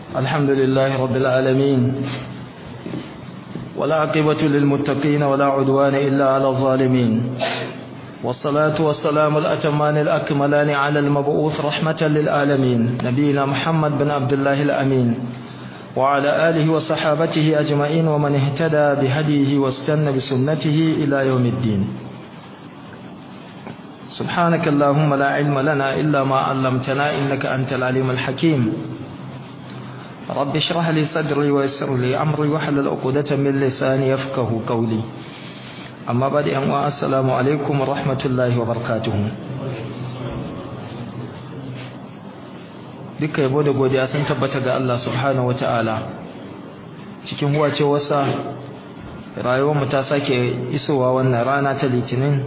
الحمد لله رب العالمين ولا عقبة للمتقين ولا عدوان إلا على الظالمين والصلاة والسلام الأتمان الأكملان على المبعوث رحمة للعالمين نبينا محمد بن عبد الله الأمين وعلى آله وصحابته أجمعين ومن اهتدى بهديه واستنى بسنته إلى يوم الدين سبحانك اللهم لا علم لنا إلا ما علمتنا إنك أنت العليم الحكيم رب اشرح لي صدري ويسر لي أمري واحلل عقدة من لساني يفقه قولي أما بعد أن السلام عليكم ورحمة الله وبركاته duka yabo da godiya sun tabbata ga Allah subhanahu wataala cikin huwace wasa rayuwar mu ta sake isowa wannan rana ta litinin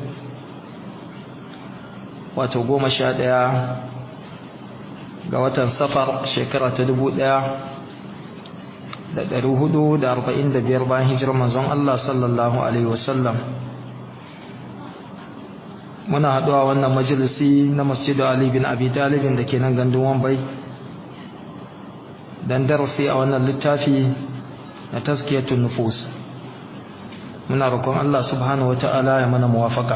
wato goma sha ɗaya ga watan safar shekara ta dubu ɗaya da ɗari hudu da arba'in da biyar bayan hijirar manzon Allah sallallahu alaihi wasallam muna haɗuwa wannan majalisi na masjidu Ali bin Abi Talibin da ke nan gandun Wambai dan darasi a wannan littafi na tazkiyatun nufus muna roƙon Allah subhanahu wata'ala ya mana muwafaka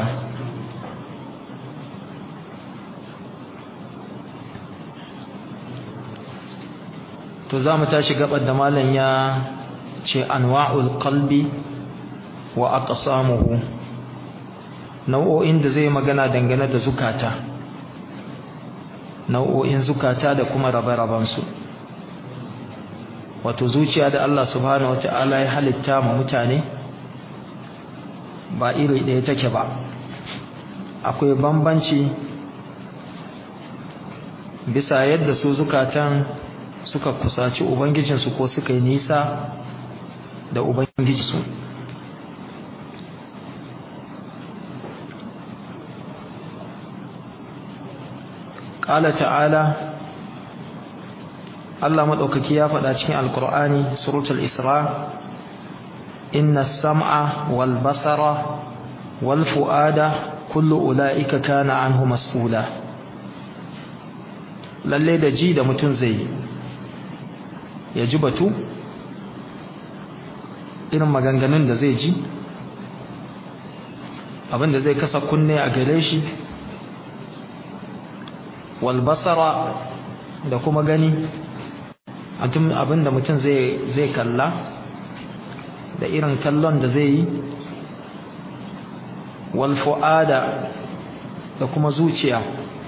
to za mu tashi gabar da malam ya ce anwa'ul qalbi wa aqsamuhu nau'o'in da zai magana dangane da zukata nau'o'in zukata da kuma rabe-rabensu wato zuciya da Allah subhanahu wata'ala ya halitta ma mutane ba iri ɗaya take ba akwai bambanci bisa yadda su zukatan suka kusaci ubangijinsu ko suka yi nisa da ubangijinsu ƙala ta'ala Allah maɗaukaki ya faɗa cikin alkur'ani suratul isra inna sam'a wal basara wal fu'ada kullu ula'ika kana anhu mas'ula lalle da ji da mutum zai ya ji batu irin maganganun da zai ji abinda zai kasa kunne a gare shi wal basara da kuma gani abinda mutum zai kalla da irin kallon da zai yi wal fu'ada da kuma zuciya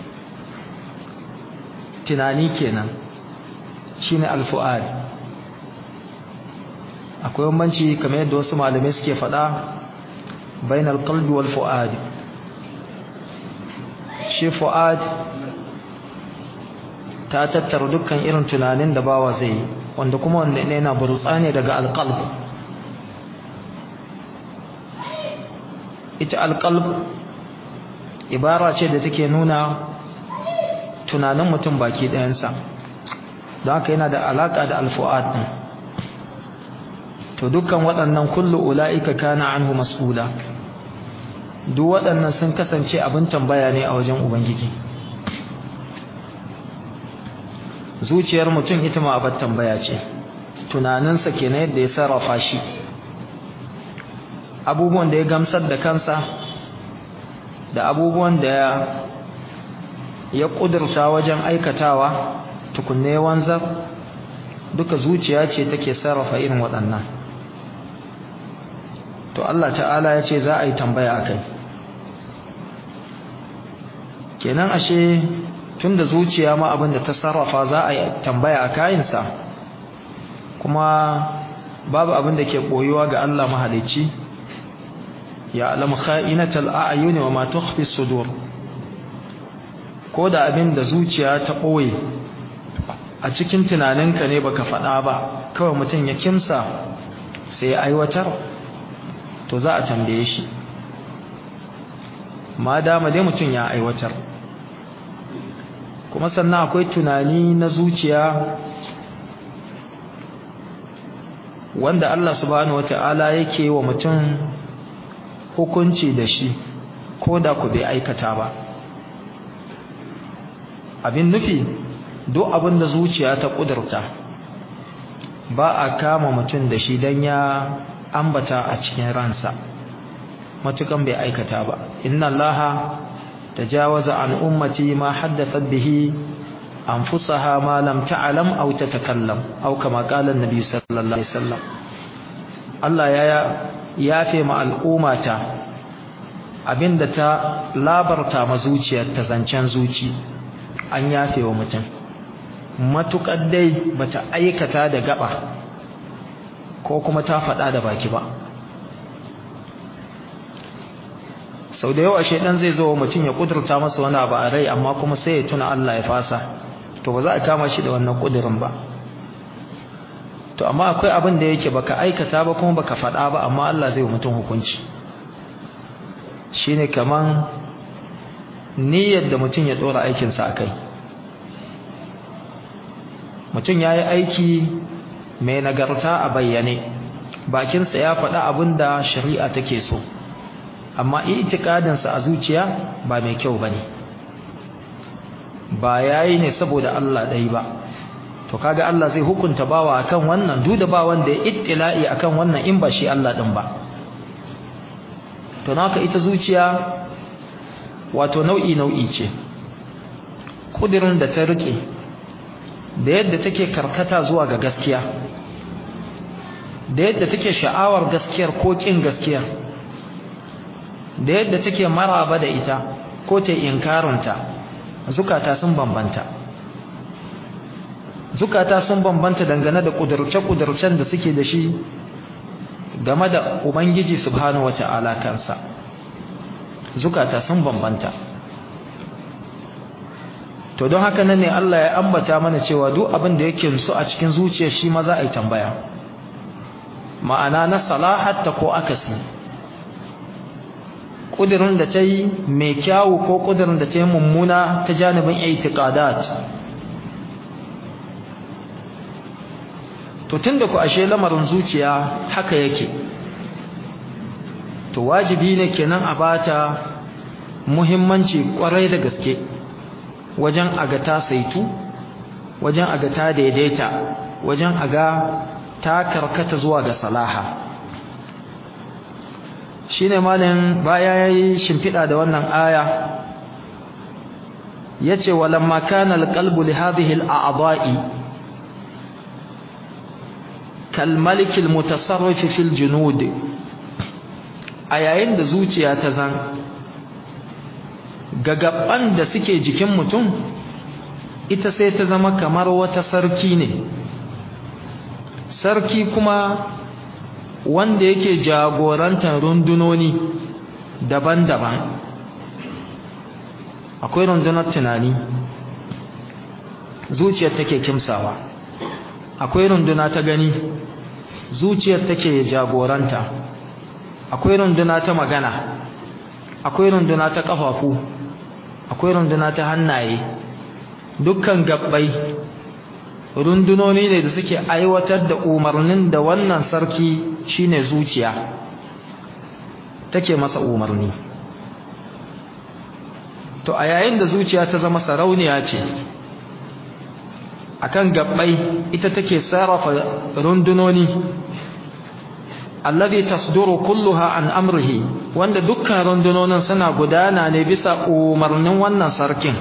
tunani kenan shine al fu'ad akwai bambanci kamar yadda wasu malamai suke faɗa bainal qalbi wal fu'ad shi fu'ad ta tattara dukkan irin tunanin da bawa zai yi wanda kuma wanda ne yana burtsa ne daga alqalb ita alqalb ibara ce da take nuna tunanin mutum baki ɗayansa don haka yana da alaƙa da alfu'ad ɗin to dukkan waɗannan kullu ula'ika kana anhu mas'ula duk waɗannan sun kasance abin tambaya ne a wajen ubangiji zuciyar mutum ita ma abin tambaya ce tunaninsa kenan yadda ya sarrafa shi abubuwan da ya gamsar da kansa da abubuwan da ya ƙudurta wajen aikatawa tukunne wanzar duka zuciya ce take sarrafa irin waɗannan to Allah ta'ala ya ce za a yi tambaya a kai kenan ashe tun da zuciya ma abin da ta sarrafa za a yi tambaya a kayinsa kuma babu abin da ke ɓoyuwa ga Allah mahalicci ya alamu kha'inatal a'yuni wa ma tukhfi sudur ko da abin da zuciya ta ɓoye a cikin tunaninka ne baka faɗa ba kawai mutum ya kimsa sai ya aiwatar to za a tambaye shi ma dama dai mutum ya aiwatar kuma sannan akwai tunani na zuciya wanda Allah subhanahu wata'ala yake wa mutum hukunci da shi ko da ku bai aikata ba abin nufi duk abin da zuciya ta kudurta ba a kama mutum da shi don ya ambata a cikin ransa matukan bai aikata ba inna allaha tajawaza an ummati ma haddathat bihi anfusaha ma lam ta'lam aw tatakallam aw kama qala an-nabi sallallahu alaihi wasallam Allah ya yafe ma al'ummata abinda ta labarta ma zuciyar ta zancen zuci an yafe wa mutum matukar dai bata aikata da gaba ko kuma ta faɗa da baki ba sau da yawa shaidan zai zo mutum ya kudurta masa wani abu a rai amma kuma sai ya tuna Allah ya fasa to ba za a kama shi da wannan kudirin ba to amma akwai abin da yake baka aikata ba kuma baka faɗa ba amma Allah zai mutum hukunci shine kaman niyyar da mutum ya dora aikinsa a kai mutum ya yi aiki mai nagarta a bayyane bakinsa ya faɗa abin da shari'a take so amma itikadinsa a zuciya ba mai kyau ba ne ba ya yi ne saboda Allah ɗai ba to kaga Allah zai hukunta bawa akan wannan duk da ba wanda ya ittila'i akan wannan in ba shi Allah ɗin ba to naka ita zuciya wato nau'i nau'i ce kudirin da ta rike da yadda take karkata zuwa ga gaskiya da yadda take sha'awar gaskiyar ko kin gaskiyar da yadda take maraba da ita ko ta inkarinta zukata sun bambanta zukata sun bambanta dangane da kudurce-kudurcen da suke da shi game da ubangiji subhanahu wata'ala kansa zukata sun bambanta to don haka nan ne Allah ya ambata mana cewa duk abin da yake musu a cikin zuciyar shi ma za a yi tambaya ma'ana na salahatta ko akasi kudirin da ta yi mai kyawu ko kudirin da ta yi mummuna ta janibin itiqadat to tunda ku ashe lamarin zuciya haka yake to wajibi ne kenan a bata muhimmanci kwarai da gaske wajen aga ta saitu wajen aga ta daidaita wajen aga ta karkata zuwa ga salaha shine malin baya yayi shimfida da wannan aya yace walamma kana alqalbu li hadhihi al'a'dha'i kal malik almutasarrif fil junud a yayin da zuciya ta zan gagaban da suke jikin mutum ita sai ta zama kamar wata sarki ne sarki kuma wanda yake jagorantar rundunoni daban-daban akwai rundunar tunani zuciyar take kimsawa akwai runduna ta gani zuciyar take jagoranta akwai runduna ta magana akwai runduna ta kafafu akwai runduna ta hannaye dukkan gabbai rundunoni ne da suke aiwatar da umarnin da wannan sarki shine zuciya take masa umarni to a yayin da zuciya ta zama sarauniya ce akan gabbai ita take sarrafa rundunoni alladhi tasduru kulluha an amrihi wanda dukkan rundunonin suna gudana ne bisa umarnin wannan sarkin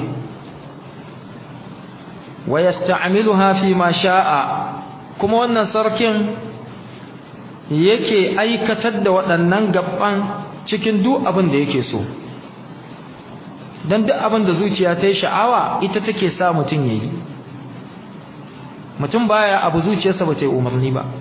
wa yasta'miluha fi ma sha'a kuma wannan sarkin yake aikatar da waɗannan gaban cikin duk abin da yake so dan duk abin da zuciya ta yi sha'awa ita take sa mutum yayi mutum baya abu zuciyarsa ba ta yi umarni ba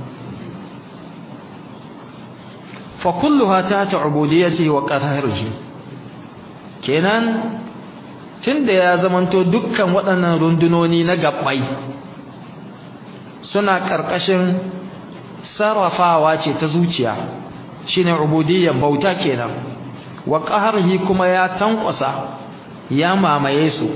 fa kulluha ta ta'budiyyati wa qahrihi kenan tunda ya zamanto dukkan waɗannan rundunoni na gabbai suna ƙarƙashin sarrafawa ce ta zuciya shine ubudiyyan bauta kenan wa qahrihi kuma ya tankwasa ya mamaye su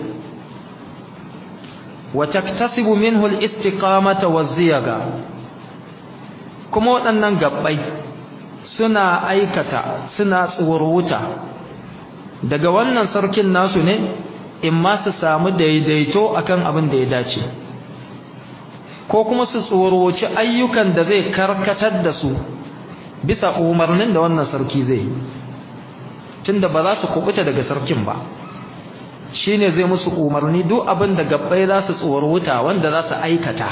wa taktasibu minhu al-istiqamata waz-ziyaga kuma waɗannan gabbai suna aikata suna tsuruta daga wannan sarkin nasu ne in ma su samu daidaito akan abin da ya dace ko kuma su tsoroci ayyukan da zai karkatar da su bisa umarnin da wannan sarki zai yi tunda ba za su kubuta daga sarkin ba shine zai musu umarni duk abin da gabbai za su tsorota wanda za su aikata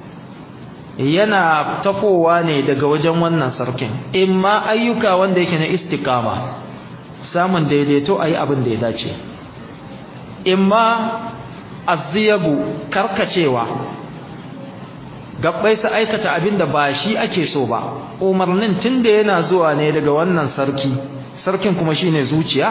yana tafowa ne daga wajen wannan sarkin imma ayyuka wanda yake na istiqama samun daidaito ayi abin da ya dace imma azziyabu karkacewa gabbai su aikata abin da ba shi ake so ba umarnin tunda yana zuwa ne daga wannan sarki sarkin kuma shine zuciya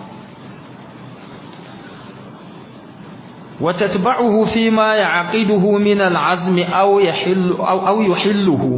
وتتبعه فيما يعقده من العزم أو يحل أو, أو يحله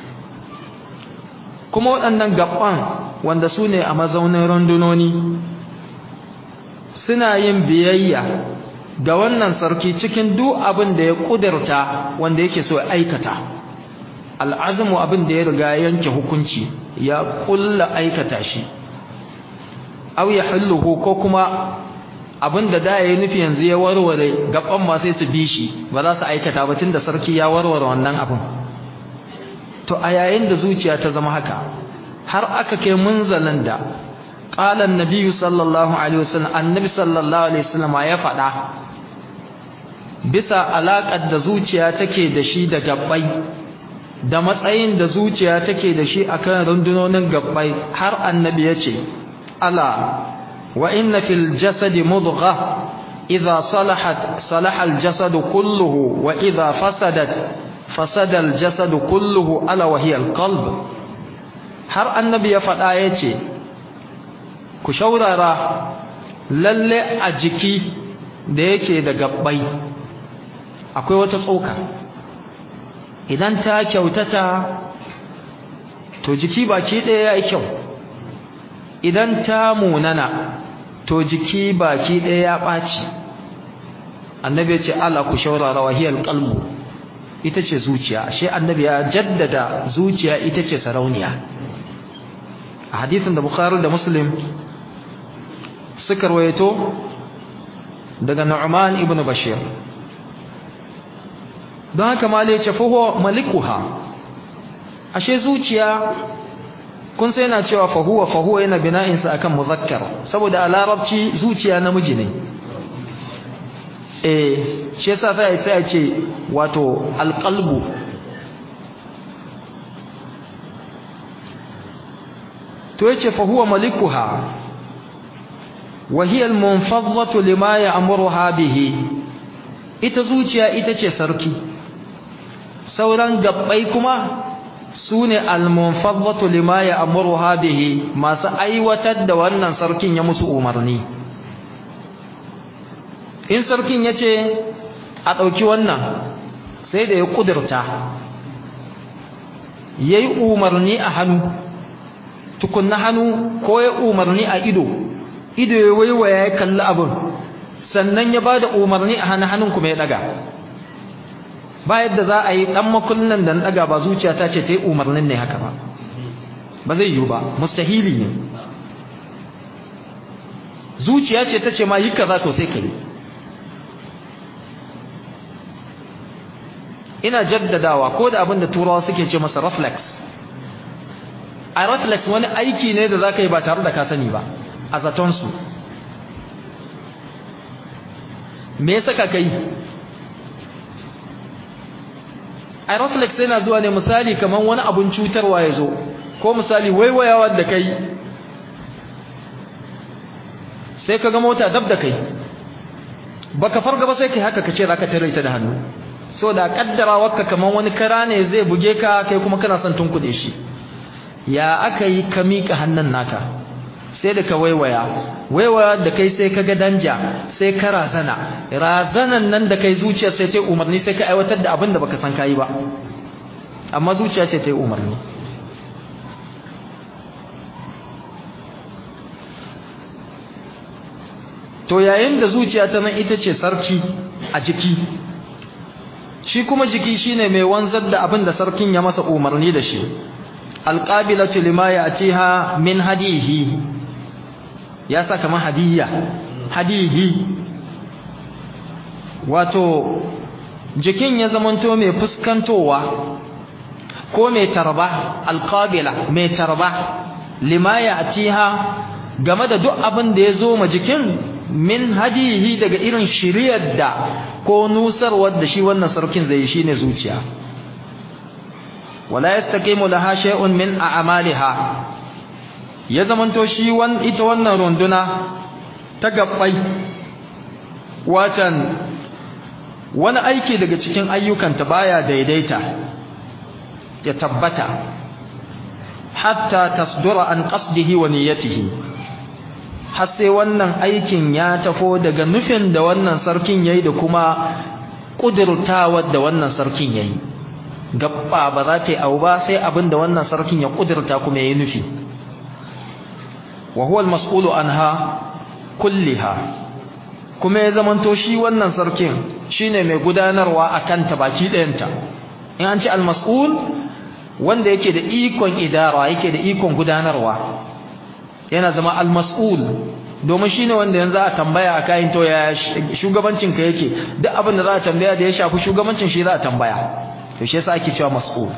kuma waɗannan gaban wanda su ne a mazaunin rundunoni suna yin biyayya ga wannan sarki cikin duk abin da ya ƙudurta wanda yake so ya aikata al'azmu abin da ya riga yanke hukunci ya ƙulla aikata shi aw ya hulluhu ko kuma abinda da yayi nufi yanzu ya warware gaban ma sai su bi shi ba za su aikata ba tunda sarki ya warware wannan abin to a yayin da zuciya ta zama haka har aka kai munzalin da qala annabi sallallahu alaihi wasallam annabi sallallahu alaihi wasallam ya faɗa bisa alaƙar da zuciya take da shi da gabbai da matsayin da zuciya take da shi akan rundunonin gabbai har annabi ya ce ala وإن في الجسد مضغة إذا صلحت صلح الجسد كله وإذا فسدت فسد الجسد كله ألا وهي القلب har annabi ya faɗa ya ce ku shaurara lalle a jiki da yake da gabbai akwai wata tsoka idan ta kyautata to jiki baki ɗaya ya yi kyau idan ta munana to jiki baki ɗaya ya ɓaci annabi ya ce ala ku shaurara wahiyar qalbu ita ce zuciya ashe annabi ya jaddada zuciya ita ce sarauniya a hadisin da bukhari da muslim suka rawaito daga nu'man ibn bashir don haka malai ce fahuwa malikuha ashe zuciya kun sai yana cewa fahuwa fahuwa yana bina'insa akan muzakkar saboda a larabci zuciya namiji ne eh shi yasa sai sai a ce wato alqalbu to yace fahuwa malikuha wa hiya almunfadhatu lima ya'muruha bihi ita zuciya ita ce sarki sauran gabbai kuma su ne almunfadhatu lima ya'muruha bihi masu aiwatar da wannan sarkin ya musu umarni in sarkin yace a dauki wannan sai da ya kudurta yayi umarni a hannu tukunna hannu ko ya umarni a ido ido ya waiwaya ya kalli abin sannan ya bada umarni a hannun hannun kuma ya daga ba yadda za a yi dan makullin da daga ba zuciya ta ce ta yi umarnin ne haka ba ba zai yiwu ba mustahili ne zuciya ce ta ce ma yi kaza to sai ka yi ina jaddadawa ko da abin da turawa suke ce masa reflex a reflex wani aiki ne da za ka yi ba tare da ka sani ba a zatonsu me yasa ka kai a reflex yana zuwa ne misali kamar wani abun cutarwa ya zo ko misali waiwayawa da kai sai ka ga mota dab da kai baka farga ba sai kai haka kace zaka tare ta da hannu so da kaddara wakka kamar wani kara ne zai buge ka kai kuma kana son tunkuɗe shi ya aka yi ka miƙa hannun naka sai da ka waiwaya waiwaya da kai sai ka ga danja sai ka razana razanan nan da kai zuciya sai ta yi umarni sai ka aiwatar da abin da baka san kayi ba amma zuciya ce ta yi umarni to yayin da zuciya ta nan ita ce sarki a jiki shi kuma jiki shine mai wanzar da abin da sarkin ya masa umarni da shi alqabilatu lima ya'tiha min hadihi ya sa kamar hadiyya hadihi wato jikin ya zamanto mai fuskantowa ko mai tarba alqabila mai tarba lima ya'tiha game da duk abin da ya zo ma jikin min hadihi daga irin shiriyar da ko nusarwar da shi wannan sarkin zai shine zuciya wala yastaqimu laha shay'un min a'maliha ya zamanto shi wan ita wannan runduna ta gabbai watan wani aiki daga cikin ayyukanta baya daidaita ya tabbata hatta tasdura an qasdihi wa niyyatihi har sai wannan aikin ya tafo daga nufin da wannan sarkin yayi da kuma kudurtawar da wannan sarkin yayi gabba ba za ta yi abu ba sai abin da wannan sarkin ya kudurta kuma yayi nufi wa huwa al-mas'ulu anha kulliha kuma ya zamanto shi wannan sarkin shine mai gudanarwa akan ta baki ɗayanta in an ce al-mas'ul wanda yake da ikon idara yake da ikon gudanarwa yana zama al-mas'ul domin shine wanda yanzu a tambaya a kayan to ya shugabancin ka yake duk abin da za a tambaya da ya shafi shugabancin shi za a tambaya to shi yasa ake cewa mas'ul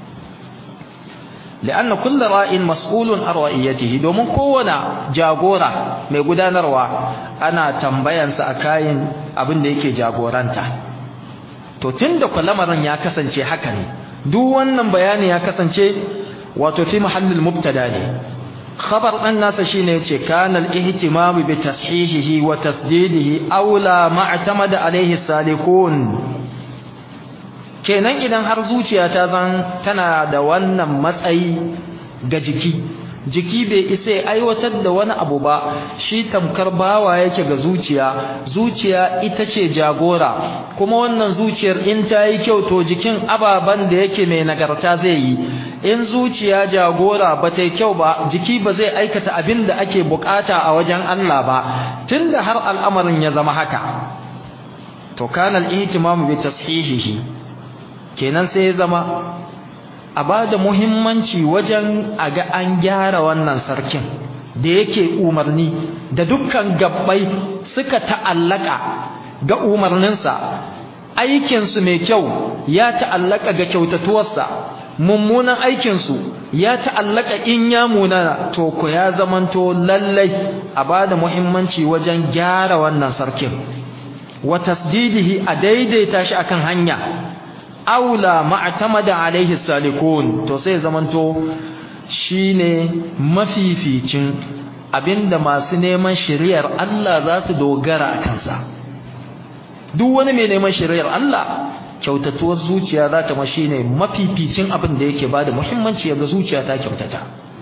لأن كل راء مسؤول عن رأيته domin kowane jagora mai gudanarwa ana tambayansa a kayan abin da yake jagoranta to tunda lamarin ya kasance haka ne duk wannan bayani ya kasance wato fi mahallin mubtada ne khabar dan nasa shine yace kana al-ihtimam bi tashihihi wa tasdidihi aula ma'tamada alayhi salikun kenan idan har zuciya ta zan tana da wannan matsayi ga jiki jiki bai isa ya aiwatar da wani abu ba shi tamkar bawa yake ga zuciya zuciya ita ce jagora kuma wannan zuciyar in ta yi kyau to jikin ababen da yake mai nagarta zai yi in zuciya jagora ba ta yi kyau ba jiki ba zai aikata abin da ake bukata a wajen Allah ba tunda har al'amarin ya zama haka to kana al-ihtimamu bi tashihihi kenan sai ya zama a ba da muhimmanci wajen a ga an gyara wannan sarkin da yake umarni da dukkan gabbai suka ta'allaka ga umarninsa aikinsu mai kyau ya ta'allaka ga kyautatuwarsa mummunan aikinsu ya ta'allaka in ya munana to ku ya zamanto lallai a ba da muhimmanci wajen gyara wannan sarkin wa tasdidihi a daidaita shi akan hanya aula ma'tamada alaihi salikun to sai zamanto shine mafificin abinda masu neman shari'ar Allah za su dogara a kansa duk wani mai neman shari'ar Allah kyautatuwar zuciya za ta mashi ne mafificin abin da yake bada muhimmanci ga zuciya ta kyautata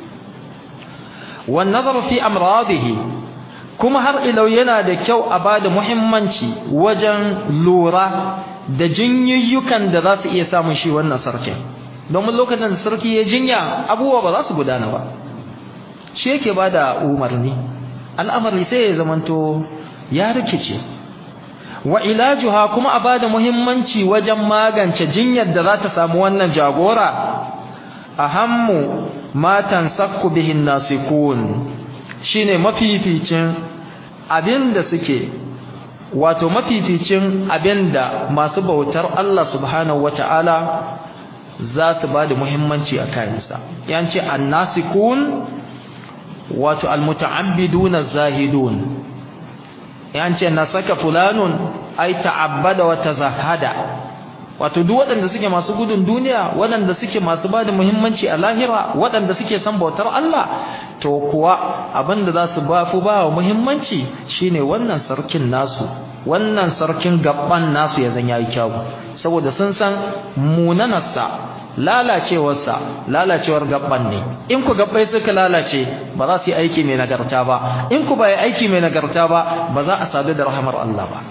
wan nazaru fi amradihi kuma har ilau yana da kyau a bada muhimmanci wajen lura da jinyayyukan da za su iya samun shi wannan sarkin domin lokacin da sarki ya jinya abubuwa ba za su gudana ba shi yake ba da umarni al'amari sai ya zamanto ya rikice wa ilajuha kuma a bada muhimmanci wajen magance jinyar da za ta samu wannan jagora ahammu matan sakku bihin nasikun shine mafificin abinda suke wato mafificin abinda masu bautar Allah subhanahu wataala za su ba da muhimmanci a kayansa yanci annasikun wato almuta'abbiduna zahidun yanci nasaka fulanun ay ta'abbada wa tazahada wato duk waɗanda suke masu gudun duniya waɗanda suke masu ba da muhimmanci a lahira waɗanda suke son bautar Allah to kuwa abinda za su ba fi ba wa muhimmanci shine wannan sarkin nasu wannan sarkin gaban nasu ya zan yayi kyawu saboda sun san munanarsa lalacewarsa lalacewar gaban ne in ku gabbai suka lalace ba za su yi aiki mai nagarta ba in ku ba yi aiki mai nagarta ba ba za a sadu da rahamar Allah ba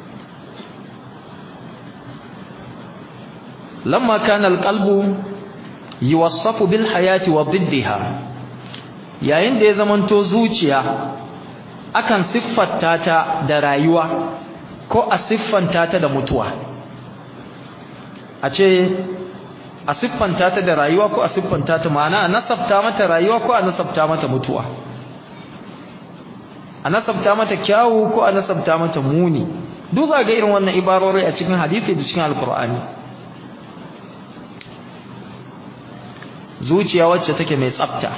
lamma kana alqalbu yuwassafu bil hayati wa diddiha yayin da ya zamanto zuciya akan siffanta ta da rayuwa ko a siffanta ta da mutuwa a ce a siffanta ta da rayuwa ko a siffanta ta ma'ana a nasabta mata rayuwa ko a nasabta mata mutuwa a nasabta mata kyawu ko a nasabta mata muni duk za ga irin wannan ibarori a cikin hadisi da cikin alkur'ani zuciya wacce take mai tsafta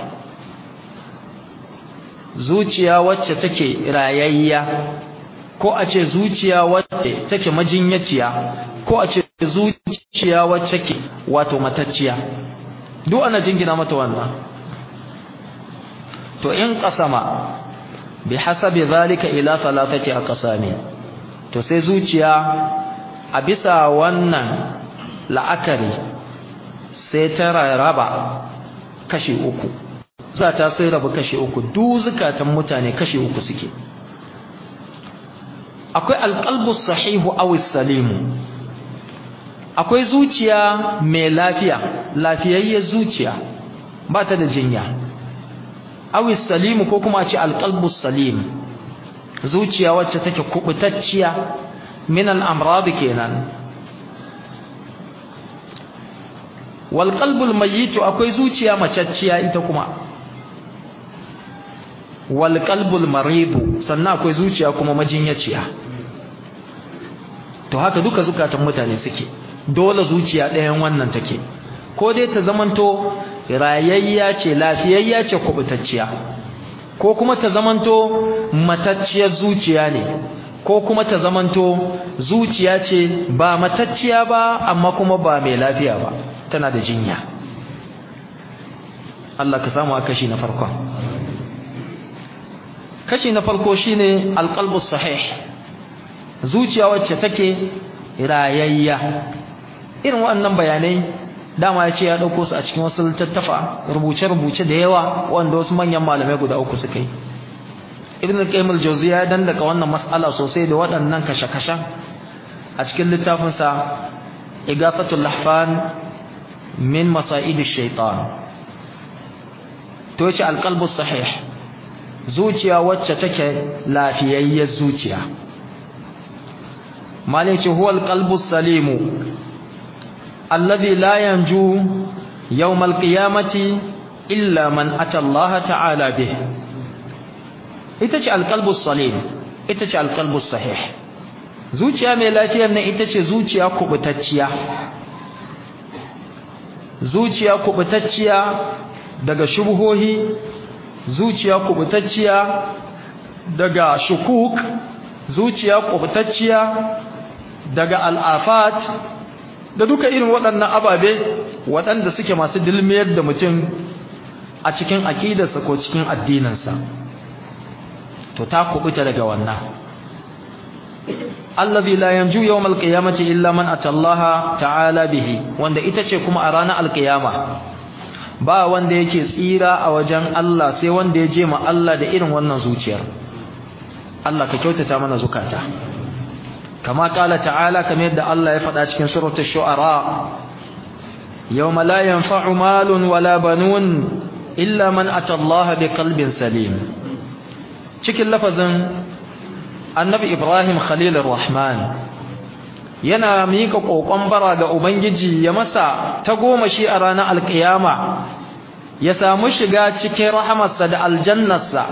zuciya wacce take rayayya ko a ce zuciya wacce take majinyaciya ko a ce zuciya wacce ke wato matacciya duk ana jingina mata wannan to in qasama bi hasabi zalika ila thalathati aqsami to sai zuciya a bisa wannan la'akari sai ta raba kashi uku zata sai raba kashi uku duk zukatan mutane kashi uku suke akwai alqalbu sahihu aw salimu akwai zuciya mai lafiya lafiyayyar zuciya ba ta da jinya aw salimu ko kuma a ce alqalbu salim zuciya wacce take kubutacciya min al-amrad kenan wal qalbul mayyit akwai zuciya macacciya ita kuma wal qalbul marid sannan akwai zuciya kuma majinyaciya to haka duka zukatan mutane suke dole zuciya ɗayan wannan take ko dai ta zamanto rayayya ce lafiyayya ce kubutacciya ko kuma ta zamanto matacciyar zuciya ne ko kuma ta zamanto zuciya ce ba matacciya ba amma kuma ba mai lafiya ba tana da jinya Allah ka samu a kashi na farko kashi na farko shine alqalbus sahih zuciya wacce take rayayya irin waɗannan bayanai dama ya ce ya ɗauko su a cikin wasu littattafa rubuce-rubuce da yawa wanda wasu manyan malamai guda uku suka yi ibn al-qayyim al-jawziya ya dandaka wannan mas'ala sosai da waɗannan kashe-kashen a cikin littafinsa igafatul lahfan min masa'id ash-shaytan to yace al-qalbu sahih zuciya wacce take lafiyayyar zuciya malai ce huwa al-qalbu salimu الذي لا ينجو يوم القيامة إلا من أتى الله تعالى به itace alqalbus salim itace alqalbus sahih zuciya mai lafiyar nan itace zuciya kubutacciya zuciya kubutacciya daga shubhohi zuciya kubutacciya daga shukuk zuciya kubutacciya daga al'afat da duka irin waɗannan ababe waɗanda suke masu dilmiyar da mutum a cikin aƙidarsa ko cikin addininsa to ta kubuta daga wannan allazi la yanju yawmal qiyamati illa man atallaha ta'ala bihi wanda ita ce kuma a ranar alqiyama ba wanda yake tsira a wajen Allah sai wanda ya je ma Allah da irin wannan zuciyar Allah ka kyautata mana zukata كما قال تعالى كما يدى الله يفعل في سورة الشعراء يوم لا ينفع مال ولا بنون إلا من أتى الله بقلب سليم cikin lafazin annabi Ibrahim Khalil Rahman yana mika kokon bara ga ubangiji ya masa ta goma shi a ranar alkiyama ya samu shiga cikin rahamarsa da aljannarsa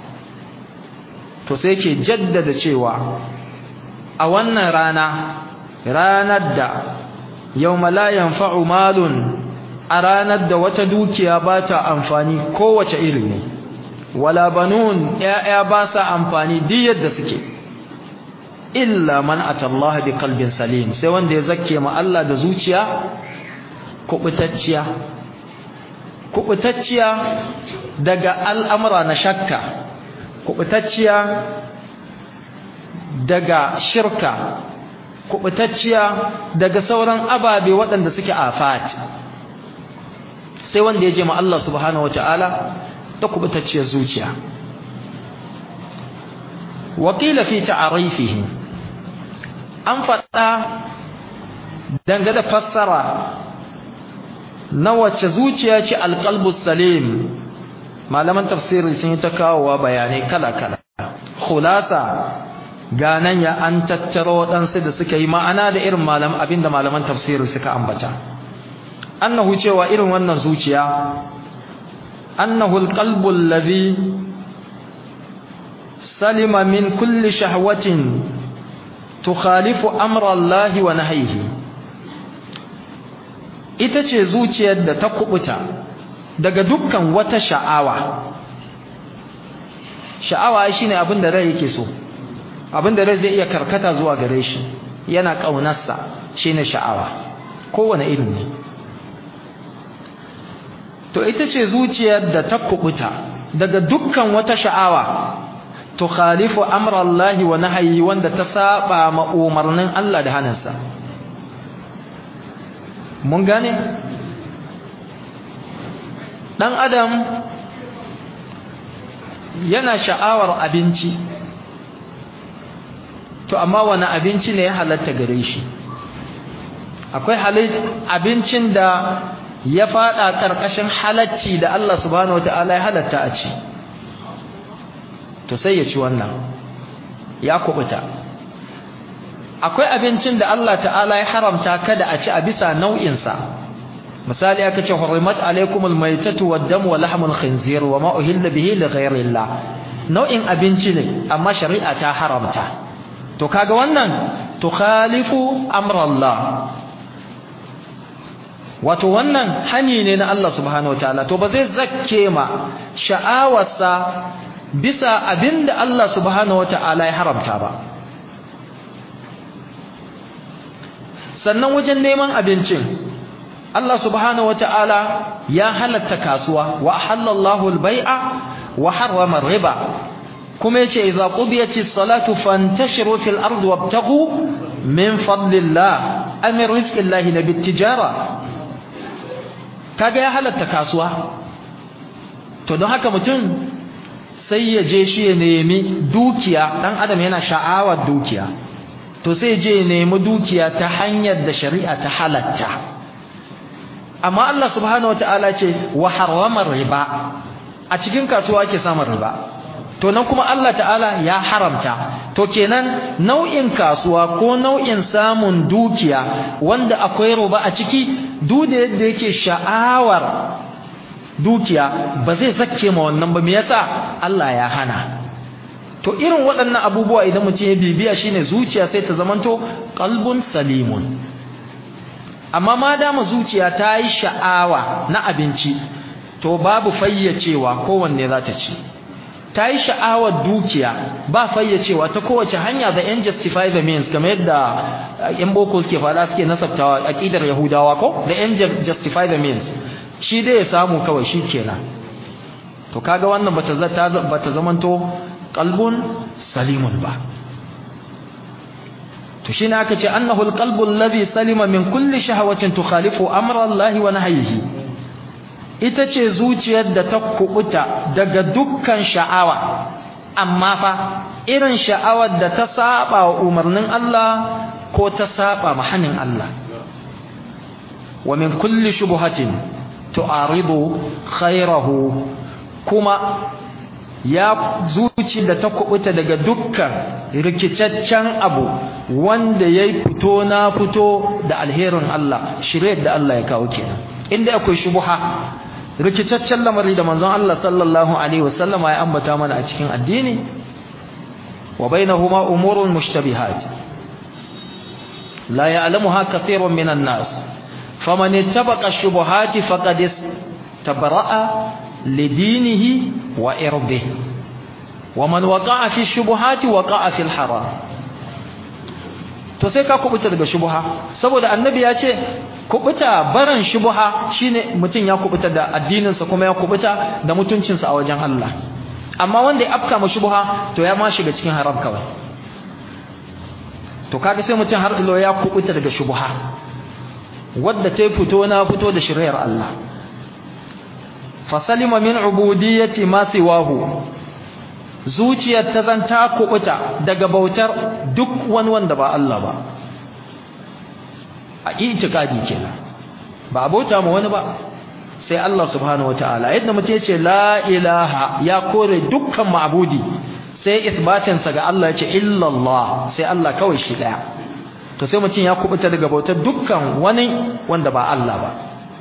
to sai ke jaddada cewa a wannan rana ranar da yawma la yanfa'u malun a ranar da wata dukiya ba ta amfani kowace iri ne wala banun ya'ya ba sa amfani duk yadda suke illa man atallaha bi qalbin salim sai wanda ya zakke ma Allah da zuciya kubutacciya kubutacciya daga al'amura na shakka kubutacciya daga shirka kubutacciya daga sauran ababe waɗanda suke afat sai wanda ya je ma Allah subhanahu wataala ta kubutacciyar zuciya wakila fi ta'arifihi an faɗa dangane fassara na wacce zuciya ce alqalbus salim malaman tafsiri sun yi ta kawowa bayanai kala-kala khulasa ganan ya an tattaro waɗansu da suka yi ma'ana da irin malam abinda malaman tafsiri suka ambata annahu cewa irin wannan zuciya annahu alqalbu allazi salima min kulli shahwatin tukhalifu amra Allah wa nahyihi ita ce zuciyar da ta kubuta daga dukkan wata sha'awa sha'awa shine abin da rai yake so abin da rai zai iya karkata zuwa gare shi yana kaunarsa shine sha'awa kowane irin ne to ita ce zuciyar da ta kubuta daga dukkan wata sha'awa tukhalifu amra Allah wa nahyi wanda ta saba ma umarnin Allah da hanansa mun gane dan adam yana sha'awar abinci to amma wani abinci ne ya halatta gare shi akwai abincin da ya fada karkashin halacci da Allah subhanahu wataala ya halatta a ci to sai ya ci wannan ya kubuta akwai abincin da Allah ta'ala ya haramta kada a ci a bisa nau'insa misali aka ce hurrimat alaykumul maytatu wad-damu wa lahmul khinzir wa ma uhilla bihi li ghayrillah nau'in abinci ne amma shari'a ta haramta to kaga wannan tukhalifu amrallah wato wannan hani ne na Allah subhanahu wataala to ba zai zakke ma sha'awarsa bisa abinda Allah subhanahu wataala ya haramta ba sannan wajen neman abincin Allah subhanahu wataala ya halatta kasuwa wa ahallallahu al-bai'a wa harrama riba kuma yace idza qudiyatis salatu fantashiru fil ardi wabtaghu min fadlillah amir rizqillahi nabit tijara kaga ya halatta kasuwa to don haka mutum sai ya je shi ya nemi dukiya dan adam yana sha'awar dukiya to sai je ya nemi dukiya ta hanyar da shari'a ta halatta amma Allah subhanahu wataala ce wa harrama riba a cikin kasuwa ake samun riba to nan kuma Allah ta'ala ya haramta to kenan nau'in kasuwa ko nau'in samun dukiya wanda akwai riba a ciki duk da yadda yake sha'awar dukiya ba zai zakke ma wannan ba me yasa Allah ya hana to irin waɗannan abubuwa idan mutum ya bibiya shine zuciya sai ta zamanto qalbun salimun amma ma dama zuciya ta yi sha'awa na abinci to babu fayyacewa kowanne za ta ci ta yi sha'awar dukiya ba fayyacewa ta kowace hanya da yan justify the means kamar yadda yan boko suke faɗa suke nasabtawa aqidar yahudawa ko da yan justify the means shi dai ya samu kawai shi kenan to kaga wannan bata zata bata zamanto qalbun salimun ba to shine aka ce annahu alqalbu alladhi salima min kulli shahawatin tukhalifu amra Allah wa nahyihi ita ce zuciyar da ta kubuta daga dukkan sha'awa amma fa irin sha'awar da ta saba wa umarnin Allah ko ta saba mahanin Allah wa min kulli shubuhatin tu'aridu khairahu kuma ya zuci da ta kubuta daga dukkan rikicaccen abu wanda yayi fito na fito da alherin Allah shirye da Allah ya kawo kenan inda akwai shubuha rikicaccen lamari da manzon Allah sallallahu alaihi wasallam ya ambata mana a cikin addini wa bainahuma umurun mushtabihat la ya'lamuha kathirun minan nas faman ittabaqa ash-shubuhati faqad istabra'a lidinihi wa irdihi waman waqa'a fi ash-shubuhati waqa'a fi al-haram to sai ka kubuta daga shubuha saboda annabi ya ce kubuta baran shubuha shine mutum ya kubuta da addininsa kuma ya kubuta da mutuncinsa a wajen Allah amma wanda ya afka ma shubuha to ya ma shiga cikin haram kawai to kaga sai mutum har ilo ya kubuta daga shubuha wadda ta fito na fito da shiriyar Allah fasalima min ubudiyyati ma siwahu zuciyar ta zanta kubuta daga bautar duk wani wanda ba Allah ba a itikadi kenan ba abota ma wani ba sai Allah subhanahu wataala yadda mutum yace la ilaha ya kore dukkan ma'budi sai isbatin sa ga Allah yace illa Allah sai Allah kawai shi daya to sai mutum ya kubuta daga bautar dukkan wani wanda ba Allah ba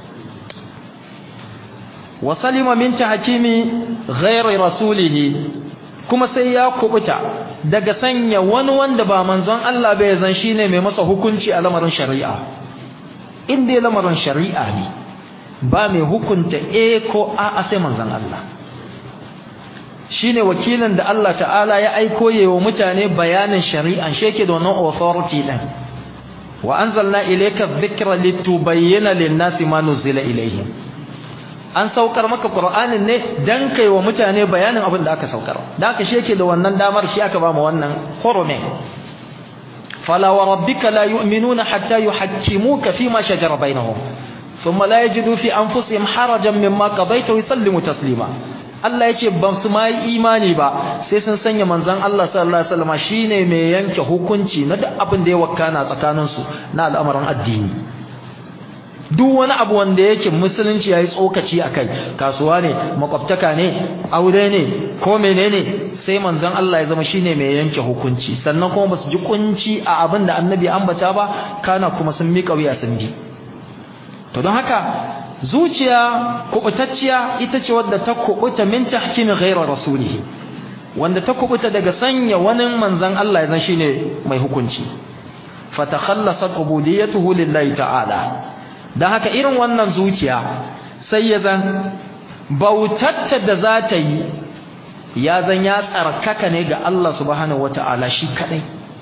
wa salima min tahkimi ghairi rasulihi kuma sai ya kubuta daga sanya wani wanda ba manzon Allah bai zan shine mai masa hukunci a lamarin shari'a in dai lamarin shari'a ne ba mai hukunta a ko a sai manzon Allah shine wakilin da Allah ta'ala ya aiko yewa mutane bayanin shari'a sheke da wannan authority din wa anzalna ilayka dhikra litubayyana lin-nasi ma nuzila ilayhim an saukar maka qur'anin ne dan kai wa mutane bayanin abin da aka saukar da aka sheke da wannan damar shi aka ba mu wannan hurumin fala wa rabbika la yu'minuna hatta yuhakkimuka fima shajara bainahum thumma la yajidu fi anfusihim harajan mimma qadayta wa yusallimu taslima Allah ya ce ban su ma yi imani ba sai sun sanya manzon Allah sallallahu alaihi wasallam shine mai yanke hukunci na duk abin da ya wakana tsakanin su na al'amarin addini duk wani abu wanda yake musulunci yayi tsokaci akai kasuwa ne makwabtaka ne aure ne ko menene sai manzon Allah ya zama shine mai yanke hukunci sannan kuma basu ji kunci a abin da annabi ambata ba kana kuma sun miƙa wuya sun bi to don haka zuciya kubutacciya ita ce wadda ta kubuta min tahkimi ghayra rasulihi wanda ta kubuta daga sanya wani manzon Allah ya zan shine mai hukunci fatakhallasat ubudiyyatuhu lillahi ta'ala dan haka irin wannan zuciya sai ya zan bautatta da za ta yi ya zan ya tsarkaka ne ga Allah subhanahu wata'ala shi kadai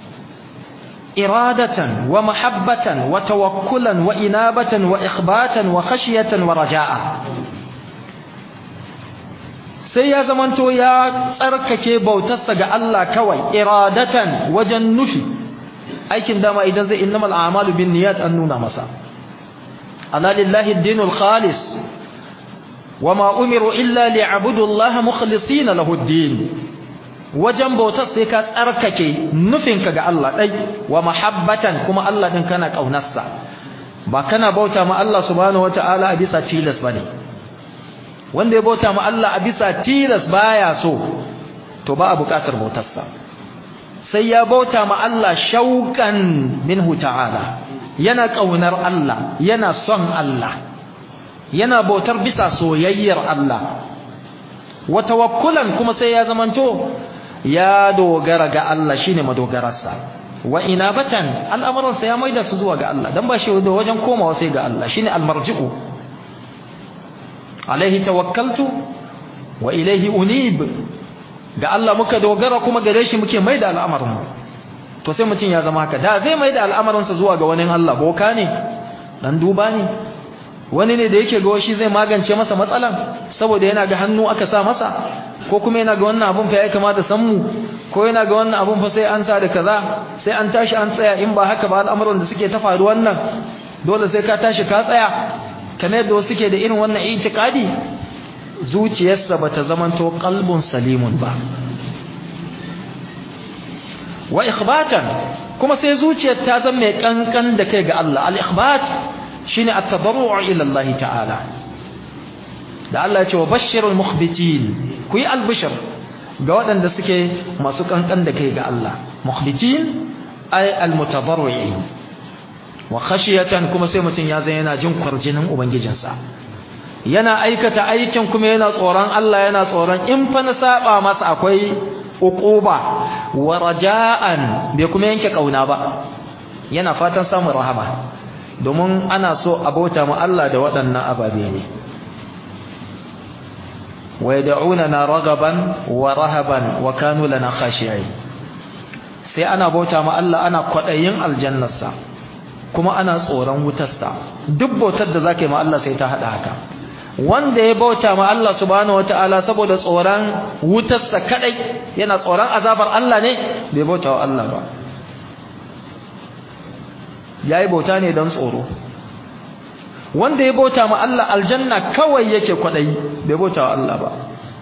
iradatan wa mahabbatan wa tawakkulan wa inabatan wa ikhbatan wa khashiyatan wa raja'a sai ya zamanto ya tsarkake bautarsa ga Allah kawai iradatan wajen nufi aikin dama idan zai innamal a'malu binniyat an nuna masa ala lillahi ad-dinul khalis wama umiru illa liya'budu Allah mukhlisina lahu ad-din wajen bautar sai ka tsarkake nufinka ga Allah dai wa mahabbatan kuma Allah din kana kaunarsa ba kana bauta ma Allah subhanahu wataala a bisa tilas bane wanda ya bauta ma Allah a bisa tilas baya so to ba a buƙatar bautarsa sai ya bauta ma Allah shauqan minhu ta'ala yana kaunar Allah yana son Allah yana bautar bisa soyayyar Allah wa tawakkulan kuma sai ya zamanto ya dogara ga Allah shine madogararsa wa inabatan al'amuransa ya maida su zuwa ga Allah dan ba shi da wajen komawa sai ga Allah shine almarji'u alaihi tawakkaltu wa ilaihi unib ga Allah muka dogara kuma gare shi muke maida al'amarin to sai mutun ya zama haka da zai maida al'amarinsa zuwa ga wani Allah boka ne dan duba ne wani ne da yake ga shi zai magance masa matsalan saboda yana ga hannu aka sa masa ko kuma yana ga wannan abun fa ya kamata san mu ko yana ga wannan abun fa sai an sa da kaza sai an tashi an tsaya in ba haka ba al'amuran da suke ta faru wannan dole sai ka tashi ka tsaya kamar yadda wasu suke da irin wannan itikadi zuciyarsa bata zamanto qalbun salimun ba wa ikhbatan kuma sai zuciyar ta zama mai kankan da kai ga Allah al-ikhbat shine at-tadarru' ila Allah ta'ala da Allah ya ce wa bashirul mukhbitin ku yi albishir ga waɗanda suke masu kankan da kai ga Allah mukhbitin ay al-mutadarri'in wa khashiyatan kuma sai mutun ya zai yana jin kwarjinin ubangijinsa yana aikata aikin kuma yana tsoron Allah yana tsoron in fa na saba masa akwai uquba wa raja'an bai kuma yanke kauna ba yana fatan samun rahama domin ana so abota mu Allah da waɗannan ababe ne wa yad'unana ragaban wa rahaban wa kanu lana khashi'in sai ana bauta mu Allah ana kwadayin aljannarsa kuma ana tsoron wutarsa duk bautar da zaka yi ma Allah sai ta hada haka wanda ya bauta ma Allah subhanahu wataala saboda tsoron wutarsa kadai yana tsoron azabar Allah ne bai bauta wa Allah ba yayi bauta ne don tsoro wanda ya bauta ma Allah aljanna kawai yake kwadayi bai bauta wa Allah ba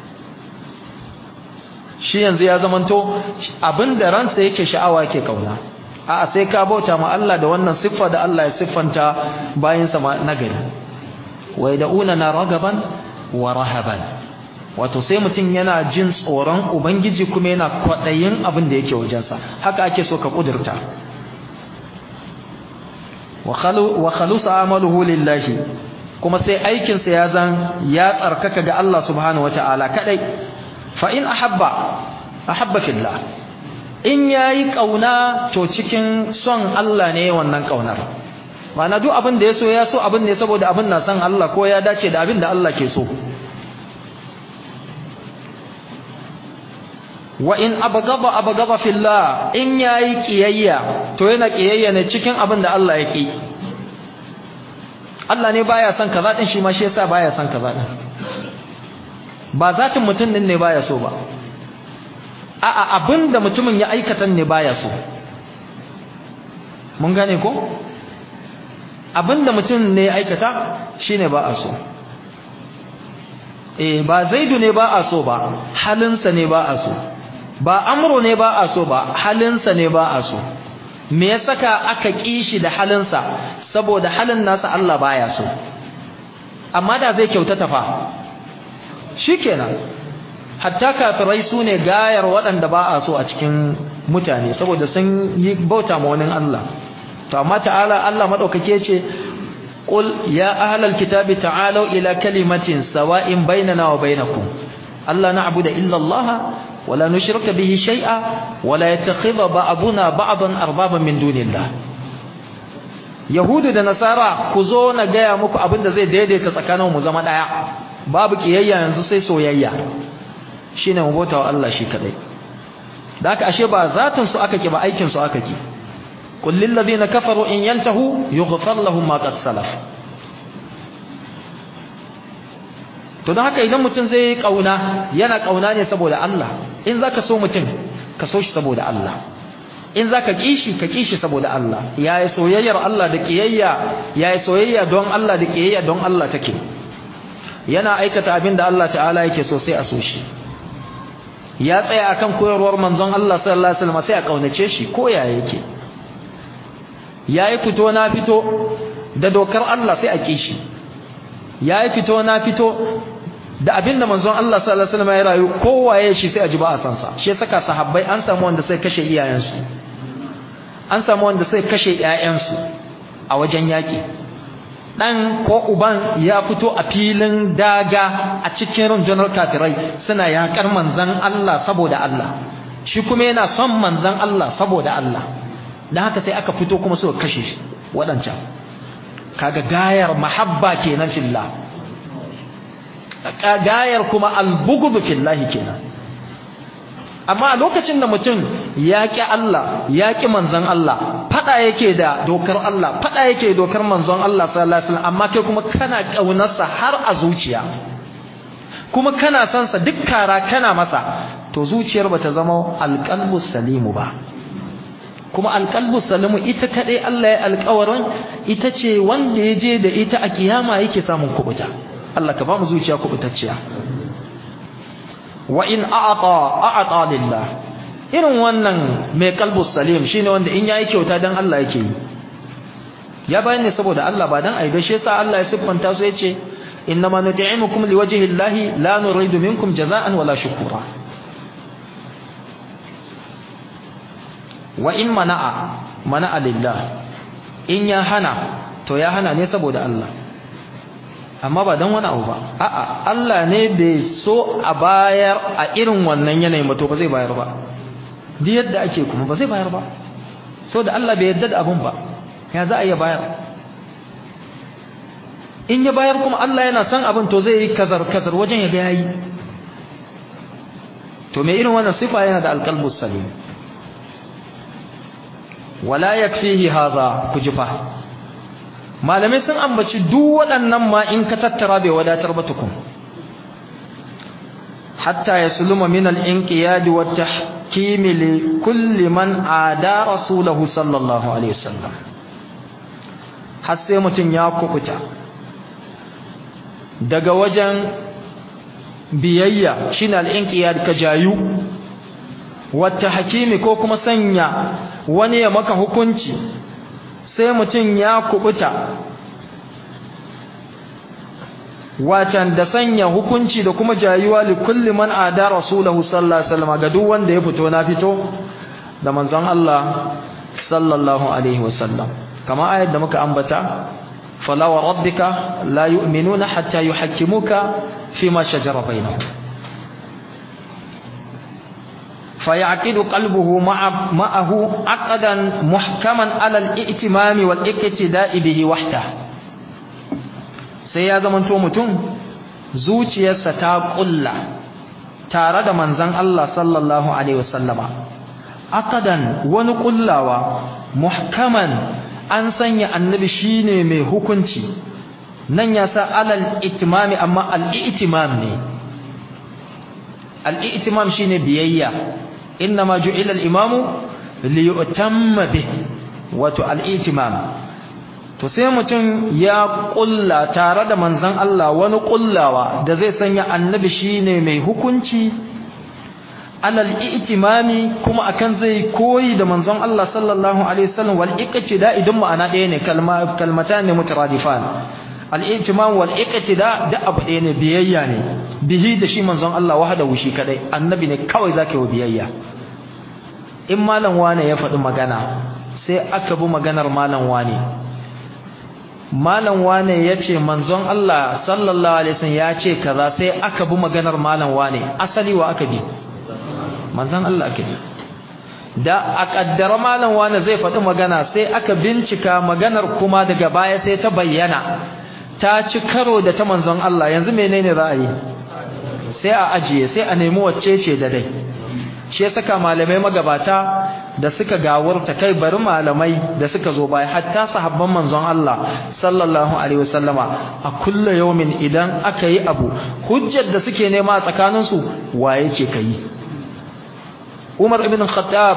shi yanzu ya zamanto abinda ransa yake sha'awa yake kauna a'a sai ka bauta ma Allah da wannan siffa da Allah ya siffanta bayin sa na gari wa yad'una na ragaban wa rahaban wato sai mutum yana jin tsoron ubangiji kuma yana kwadayin abin da yake wajensa haka ake so ka kudurta wa khalusa amaluhu lillahi kuma sai aikin sa ya zan ya tsarkaka ga Allah subhanahu wataala kadai fa in ahabba ahabba fillah in yayi kauna to cikin son Allah ne wannan kaunar ma'ana duk abin da ya so ya so abin ne saboda abin na son Allah ko ya dace da abin da Allah ke so wa in abgaba abgaba fillah in yayi kiyayya to yana kiyayya ne cikin abin da Allah ya ki Allah ne baya son kaza din shi ma shi yasa baya son kaza din ba zatin mutum din ne baya so ba a'a abin da mutumin ya aikata ne baya so mun gane ko abin da mutum ne ya aikata shine ba a so eh ba zaidu ne ba a so ba halinsa ne ba a so ba amro ne ba a so ba halinsa ne ba a so me ya saka aka kishi da halinsa saboda halin nasa Allah baya so amma da zai kyautata fa shikenan hatta kafirai su ne gayar waɗanda ba a so a cikin mutane saboda sun yi bauta ma wani Allah to amma ta'ala Allah madaukake ce qul ya ahlal kitabi ta'alu ila kalimatin sawa'in bainana wa bainakum alla na'budu illa Allah ولا نشرك به شيئا ولا يتخذ بعضنا بعضا اربابا من دون الله yahudu da nasara ku zo na gaya muku abin da zai daidaita tsakanin mu zama daya babu kiyayya yanzu sai soyayya shine mu bauta wa Allah shi kadai da haka ashe ba zatin su aka ki ba aikin su aka ki qul lil ladina kafaru in yantahu yughfar lahum ma qad salaf to don haka idan mutum zai kauna yana kauna ne saboda Allah in zaka so mutum ka so shi saboda Allah in zaka kishi ka kishi saboda Allah yayi soyayyar Allah da kiyayya yayi soyayya don Allah da kiyayya don Allah take yana aikata abin da Allah ta'ala yake so sai a so shi ya tsaya akan koyarwar manzon Allah sallallahu alaihi wasallam sai a kaunace shi ko ya yake yayi fito na fito da dokar Allah sai a kishi yayi fito na fito da abinda manzon Allah sallallahu alaihi wasallam ya rayu kowaye shi sai a ji ba a san sa shi saka sahabbai an samu wanda sai kashe iyayensu an samu wanda sai kashe ƴaƴansu a wajen yaki dan ko uban ya fito a filin daga a cikin rundunar kafirai suna yakar manzon Allah saboda Allah shi kuma yana son manzon Allah saboda Allah dan haka sai aka fito kuma suka kashe shi wadancan kaga gayar mahabba kenan fillah gayar kuma albughd fillahi kenan amma a lokacin da mutum ya ƙi Allah ya ƙi manzon Allah fada yake da dokar Allah fada yake dokar manzon Allah sallallahu alaihi wasallam amma kai kuma kana kaunarsa har a zuciya kuma kana son sa duk kara kana masa to zuciyar bata zama alqalbus salimu ba kuma alqalbus salimu ita kadai Allah ya alƙawarin ita ce wanda ya je da ita a kiyama yake samun kubuta Allah ka ba mu zuciya kubutacciya wa in a'ata a'ata lillah irin wannan mai qalbus salim shine wanda in yayi kyauta dan Allah yake yi ya bayan ne saboda Allah ba dan aibe shi yasa Allah ya siffanta su yace innama nut'imukum liwajhi llahi la nuridu minkum jaza'an wala shukura wa in mana'a mana'a lillah in ya hana to ya hana ne saboda Allah amma ba dan wani abu ba a'a Allah ne bai so a bayar a irin wannan yanayin ba to ba zai bayar ba duk yadda ake kuma ba zai bayar ba saboda Allah bai yarda da abun ba ya za a iya bayar in ya bayar kuma Allah yana son abin to zai yi kazar kazar wajen ya ga yayi to me irin wannan sifa yana da alqalbus salim wala yakfihi hadha kujifa malamai sun ambaci duk waɗannan ma in ka tattara bai wadatar ba tukun hatta yasluma min al-inqiyad wa tahkim li kulli man ada rasulahu sallallahu alaihi wasallam har sai mutun ya kubuta daga wajen biyayya shine al-inqiyad ka jayu wa tahkimi ko kuma sanya wani ya maka hukunci sai mutum ya kubuta watan da sanya hukunci da kuma jayuwa li kulli man ada rasulahu sallallahu alaihi wasallam ga duk wanda ya fito na fito da manzon Allah sallallahu alaihi wasallam kama ayat da muka ambata fala wa rabbika la yu'minuna hatta yuhakkimuka fima shajara bainahum fayaqidu qalbuhu ma'ahu aqdan muhkaman ala al-i'timam wal iqtida'i bihi wahda sai ya zamanto mutum zuciyarsa ta kulla tare da manzon Allah sallallahu alaihi wasallama aqdan wani kullawa muhkaman an sanya annabi shine mai hukunci nan ya sa alal itimami amma al-i'timam ne al-i'timam shine biyayya inma ju'ila al-imamu li yu'tamma bih wato al-i'timam to sai mutum ya kulla tare da manzon Allah wani kullawa da zai sanya annabi shine mai hukunci alal i'timami kuma akan zai koyi da manzon Allah sallallahu alaihi wasallam wal iqtida idan ma'ana ɗaya ne kalma kalmatan ne mutaradifan al i'timam wal iqtida da abu ɗaya ne biyayya ne bihi da shi manzon Allah wahdahu shi kadai annabi ne kawai zaka yi biyayya in malam wane ya faɗi magana sai aka bi maganar malam wane malam wane yace manzon Allah sallallahu alaihi wasallam ya ce kaza sai aka bi maganar malam wane asali wa aka bi manzon Allah ake da a kaddara malam wani zai faɗi magana sai aka bincika maganar kuma daga baya sai ta bayyana ta ci karo da ta manzon Allah yanzu menene ra'ayi sai a ajiye sai a nemi wacce ce da dai shi ya saka malamai magabata da suka gawarta kai bari malamai da suka zo baya hatta sahabban manzon Allah sallallahu alaihi wasallama a kullu yawmin idan aka yi abu hujjar da suke nema a tsakaninsu waye ce kai Umar ibn Khattab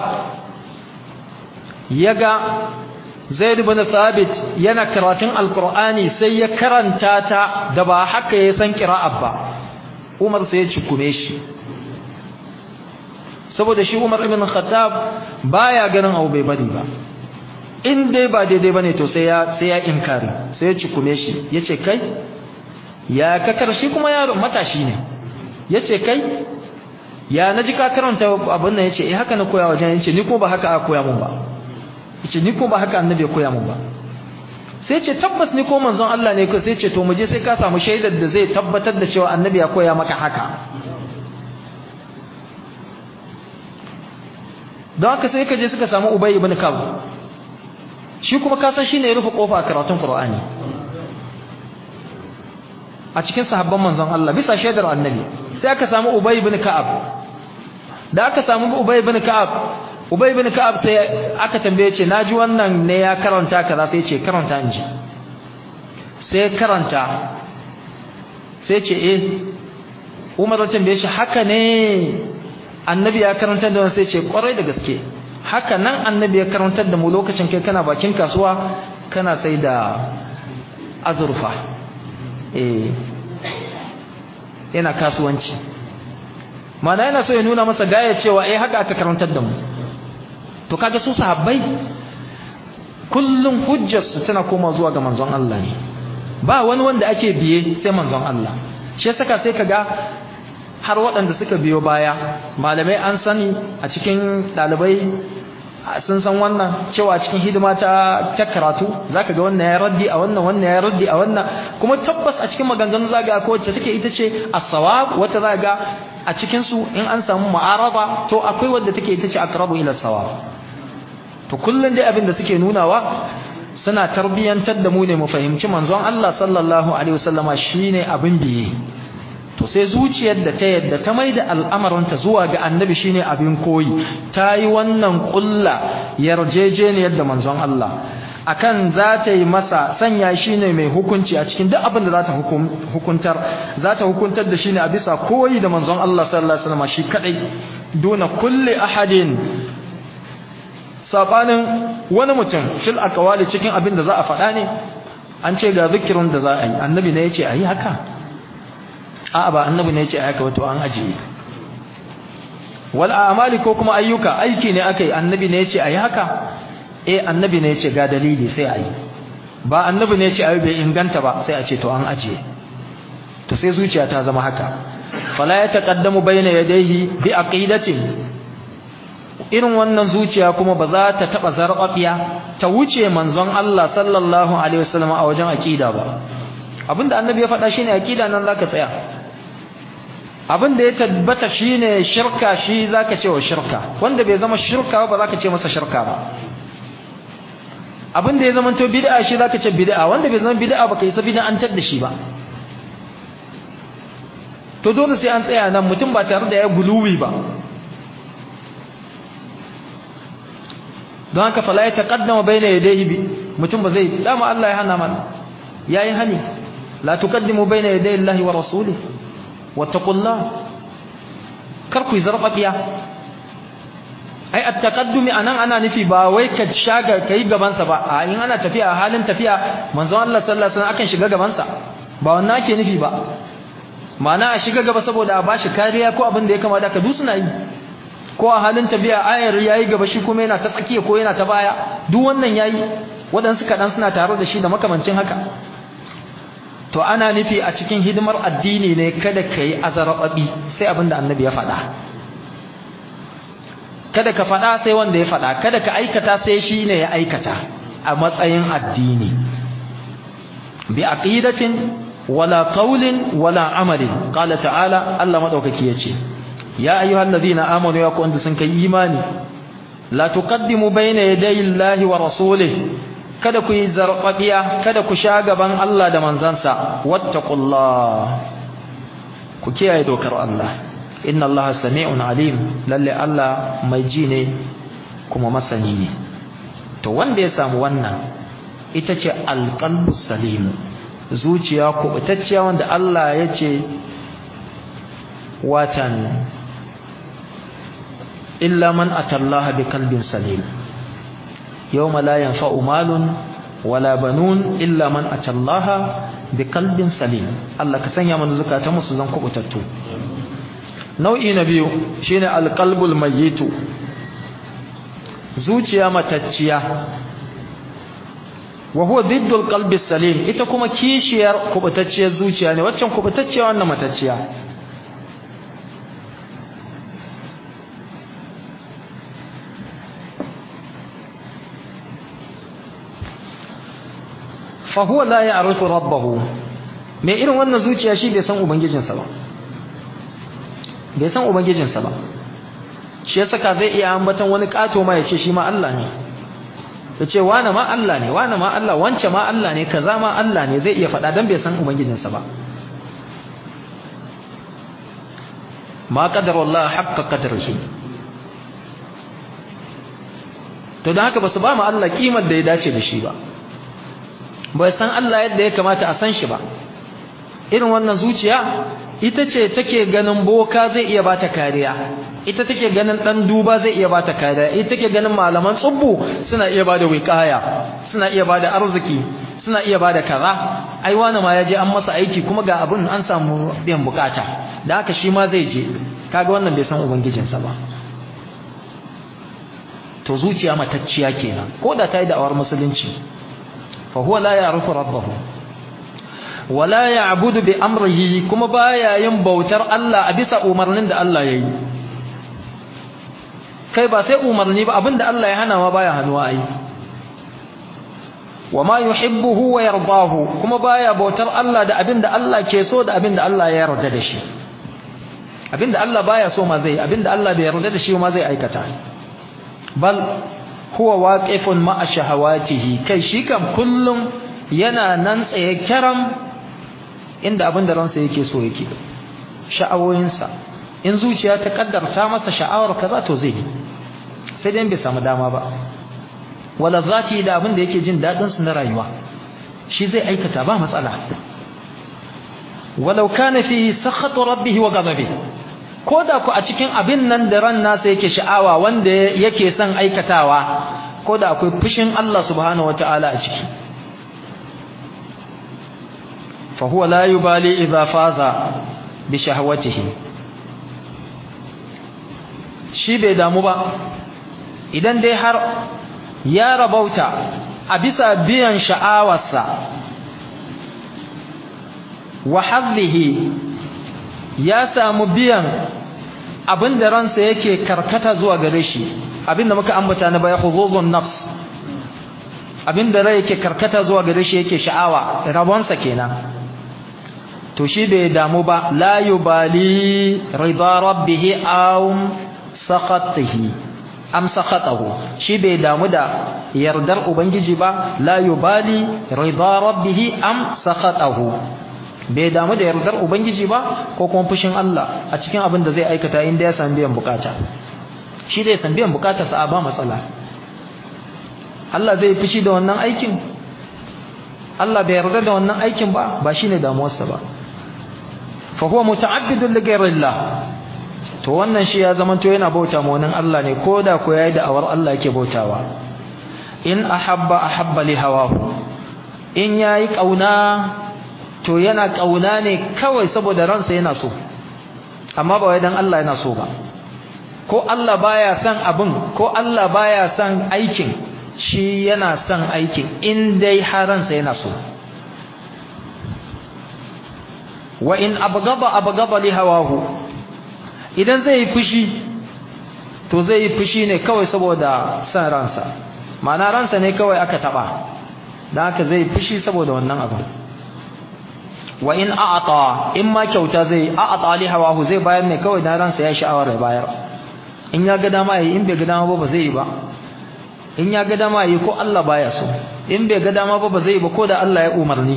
yaga Zaid ibn Thabit yana karatun Alqur'ani sai ya karanta ta da ba haka ya san qira'at ba Umar sai ya cikume shi saboda shi Umar ibn Khattab baya ganin abu bai bari ba in dai ba daidai bane to sai ya sai ya inkari sai ya cikume shi yace kai ya ka karshi kuma yaro matashi ne yace kai ya naji ka karanta abin nan yace eh haka na koya wajen yace ni ko ba haka aka koya mun ba yace ni ko ba haka annabi ya koya mun ba sai ce tabbas ni ko manzon Allah ne ko sai ce to mu je sai ka samu shaidar da zai tabbatar da cewa annabi ya koya maka haka don haka sai ka je suka samu Ubay ibn Ka'b shi kuma ka san shine ya rufe kofa a karatun Qur'ani a cikin sahabban manzon Allah bisa shaidar annabi sai aka samu Ubay ibn Ka'ab da aka samu Ubay ibn Ka'ab Ubay ibn Ka'ab sai aka tambaye ce naji wannan ne ya karanta kaza sai ce karanta inji sai karanta sai ce eh Umar ya tambaye shi haka ne annabi ya karanta da sai ce kwarai da gaske haka nan annabi ya karantar da mu lokacin kai kana bakin kasuwa kana sai da azurfa eh yana kasuwanci mana yana so ya nuna masa gaya cewa eh haka aka karantar da mu to kaga su sahabbai kullum hujjarsu tana koma zuwa ga manzon Allah ne ba wani wanda ake biye sai manzon Allah shi yasa sai kaga har waɗanda suka biyo baya malamai an sani a cikin ɗalibai sun san wannan cewa cikin hidima ta ta karatu zaka ga wannan ya raddi a wannan wannan ya raddi a wannan kuma tabbas a cikin maganganun zaga ko wacce take ita ce as-sawab wata zaga a cikin su in an samu mu'araba to akwai wanda take ita ce aqrabu ila sawab to kullun dai abin da suke nunawa suna tarbiyantar da mu ne mu fahimci manzon Allah sallallahu alaihi wasallama shine abin biye to sai zuciyar da ta yadda ta maida al'amaranta zuwa ga annabi shine abin koyi ta yi wannan kulla yarjejeniyar da manzon Allah akan za ta yi masa sanya shine mai hukunci a cikin duk abin da za ta hukuntar za ta hukuntar da shine a bisa koyi da manzon Allah sallallahu alaihi wasallam shi kadai duna kulli ahadin sabanin wani mutum fil aqwali cikin abin da za a faɗa ne an ce ga zikirin da za a yi annabi ne yace ayi haka a'a ba annabi ne yace ayi haka wato an ajiye wal a'mali ko kuma ayyuka aiki ne akai annabi ne yace ayi haka eh annabi ne yace ga dalili sai ayi ba annabi ne yace ayi bai inganta ba sai a ce to an ajiye to sai zuciya ta zama haka fala ya taqaddamu bayna yadayhi bi aqidatin irin wannan zuciya kuma ba za ta taba zarbabiya ta wuce manzon Allah sallallahu alaihi wasallam a wajen aqida ba abinda annabi ya faɗa shine aqida nan zaka tsaya abin da ya tabbata shine shirka shi zaka ce wa shirka wanda bai zama shirka ba zaka ce masa shirka ba abin da ya zama to bid'a shi zaka ce bid'a wanda bai zama bid'a ba kai sa bid'antar da shi ba to dole sai an tsaya nan mutum ba tare da ya guluwi ba don haka fala ya taqaddama baina yadayhi bi mutum ba zai dama Allah ya hana mana yayi hani la tuqaddimu baina yaday Allah wa rasulih wattaqullah kar ku zarfafiya ai at-taqaddumi anan ana nufi ba wai ka shaga kai gaban sa ba a in ana tafiya a halin tafiya manzon Allah sallallahu alaihi wasallam akan shiga gaban sa ba wannan ake nufi ba ma'ana a shiga gaba saboda a bashi kariya ko abin da ya kamata ka dusuna yi ko a halin tafiya ayar yayi gaba shi kuma yana ta tsakiya ko yana ta baya duk wannan yayi waɗansu kaɗan suna tare da shi da makamancin haka to ana nufi a cikin hidimar addini ne kada ka yi azarababi sai abin da annabi ya faɗa kada ka faɗa sai wanda ya faɗa kada ka aikata sai shi ne ya aikata a matsayin addini bi aqidatin wala qawlin wala amalin qala ta'ala Allah madaukaki yace ya ayyuhal ladina amanu ya ku wanda sun kai imani la tuqaddimu bayna yaday Allahi wa rasulihi kada ku yi zarfafiya kada ku sha gaban Allah da manzansa wattaqullah ku kiyaye dokar Allah inna Allah sami'un alim lalle Allah mai ji ne kuma masani ne to wanda ya samu wannan ita ce alqalbus salim zuciya kubutacciya wanda Allah ya ce watan illa man atallaha biqalbin salim yawma la yanfa'u malun wala banun illa man atallaha biqalbin salim Allah ka sanya mana zakata musu zan kubutattu nau'i na biyu shine alqalbul mayyitu zuciya matacciya wa huwa diddul qalbi salim ita kuma kishiyar kubutacciyar zuciya ne waccan kubutacciya wannan matacciya fa huwa la ya'rifu rabbahu me irin wannan zuciya shi bai san ubangijinsa ba bai san ubangijinsa ba shi ya saka zai iya ambaton wani kato ma ya ce shi ma Allah ne ya ce wane ma Allah ne wane ma Allah wance ma Allah ne kaza ma Allah ne zai iya faɗa don bai san ubangijinsa ba ma qadar Allah haqqa qadarihi to don haka ba su ba mu Allah kimar da ya dace da shi ba bai san Allah yadda ya kamata a san shi ba irin wannan zuciya ita ce take ganin boka zai iya bata kariya ita take ganin dan duba zai iya bata kariya ita take ganin malaman tsubbu suna iya bada wiqaya suna iya bada arziki suna iya bada kaza ai wani ma yaje an masa aiki kuma ga abin an samu biyan bukata da haka shi ma zai je kaga wannan bai san ubangijinsa ba to zuciya matacciya kenan ko da ta yi da'awar musulunci fa huwa la ya'rifu rabbahu wala ya'budu bi amrihi kuma baya yin bautar Allah a bisa umarnin da Allah yayi kai ba sai umarni ba abinda Allah ya hana ma baya hannuwa ai wama yuhibbuhu wa yardahu kuma baya bautar Allah da abinda Allah ke so da abinda Allah ya yarda da shi abinda Allah baya so ma zai abinda Allah bai yarda da shi ma zai aikata bal huwa waqifun ma'a shahawatihi kai shi kam kullum yana nan tsaye karam inda abin da ransa yake so yake sha'awoyinsa in zuciya ta kaddarta masa sha'awar kaza to zai sai dai bai samu dama ba wala zati da abin da yake jin dadin su na rayuwa shi zai aikata ba matsala walau kana fi sakhatu rabbih wa ghadabihi koda ku a cikin abin nan da ran nasa yake sha'awa wanda yake son aikatawa koda akwai fushin Allah subhanahu wataala a ciki fa huwa la yubali idza faza bi shahwatihi shi bai damu ba idan dai har ya rabauta a bisa biyan sha'awarsa wa hadhihi ya samu biyan abinda ransa yake karkata zuwa gare shi abinda muka ambata na baya huzuzun nafs abinda rai yake karkata zuwa gare shi yake sha'awa rabonsa kenan to shi bai damu ba la yubali rida rabbih aw sakhatihi am sakhatahu shi bai damu da yardar ubangiji ba la yubali rida rabbih am sakhatahu bai damu da yardar ubangiji ba ko kuma fushin Allah a cikin abin da zai aikata inda ya san biyan bukata shi zai san biyan bukatarsa a ba matsala Allah zai fushi da wannan aikin Allah bai yarda da wannan aikin ba ba shine damuwarsa ba fa huwa muta'abbidun li ghayrillah to wannan shi ya zama to yana bauta ma wannan Allah ne koda ko yayi da awar Allah yake bautawa in ahabba ahabba li hawahu in yayi kauna to yana kauna ne kawai saboda ransa yana so amma ba wai dan Allah yana so ba ko Allah baya son abin ko Allah baya son aikin shi yana son aikin in dai haransa yana so wa in abgaba abgaba li hawahu idan zai yi fushi to zai yi fushi ne kawai saboda son ransa ma'ana ransa ne kawai aka taba dan haka zai fushi saboda wannan abin wa in a'ata in ma kyauta zai a'ata li hawahu zai bayar ne kawai dan ransa ya sha'awar ya bayar in ya ga dama yi in bai ga dama ba ba zai yi ba in ya ga dama yi ko Allah baya so in bai ga dama ba ba zai yi ba ko da Allah ya umarni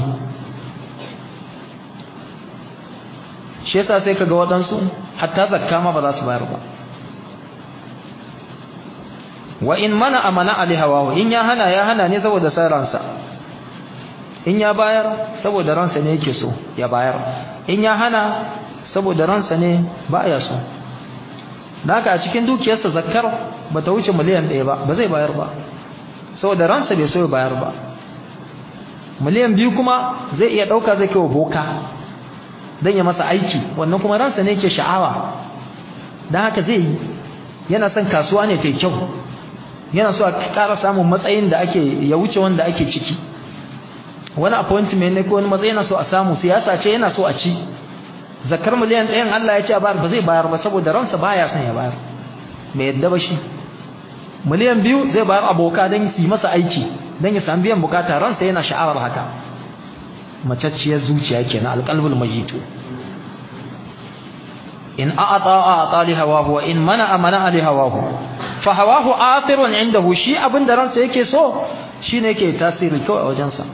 shi yasa sai kaga waɗansu hatta zakka ma ba za su bayar ba wa in mana amana ali hawahu in ya hana ya hana ne saboda sai ransa in ya bayar saboda ransa ne yake so ya bayar in ya hana saboda ransa ne ba ya so haka a cikin dukiyarsa zakkar ba ta wuce miliyan ɗaya ba ba zai bayar ba saboda ransa bai so ya bayar ba miliyan biyu kuma zai iya ɗauka zai kai wa boka don ya masa aiki wannan kuma ransa ne ke sha'awa don haka zai yi yana son kasuwa ne ta kyau yana so a ƙara samun matsayin da ake ya wuce wanda ake ciki wani appointment ne ko wani matsayi yana so a samu siyasa ce yana so a ci zakar miliyan ɗayan Allah ya ce a bayar ba zai bayar ba saboda ransa baya son ya bayar mai yadda ba shi miliyan biyu zai bayar aboka don su yi masa aiki don ya sami biyan bukata ransa yana sha'awar haka macacciyar zuciya kenan alƙalbul mayyitu in a'ata a'ata li hawahu wa in mana amana li hawahu fa hawahu athirun indahu shi abin da ransa yake so shine yake tasiri kawai a wajensa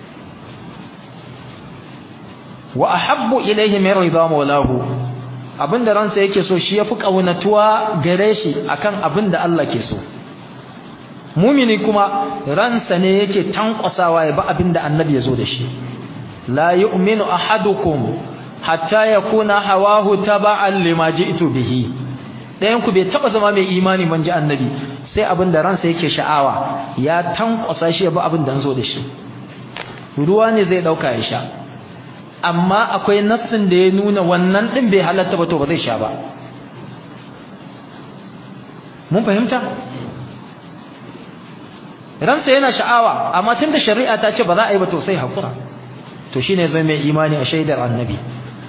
wa ahabbu ilayhi min ridha mawlahu abinda ransa yake so shi yafi kaunatuwa gare shi akan abinda Allah ke so mumini kuma ransa ne yake tankwasawa ya ba abinda annabi ya zo da shi la yu'minu ahadukum hatta yakuna hawahu taba'an lima ji'tu bihi dayan ku bai taba zama mai imani ban ji annabi sai abinda ransa yake sha'awa ya tankwasa shi ya ba abinda an zo da shi ruwa ne zai dauka ya sha amma akwai nassin da ya nuna wannan din bai halatta ba to ba zai sha ba mun fahimta ransa yana sha'awa amma tunda shari'a ta ce ba za a yi ba to sai hakura to shine zai mai imani a shaidar annabi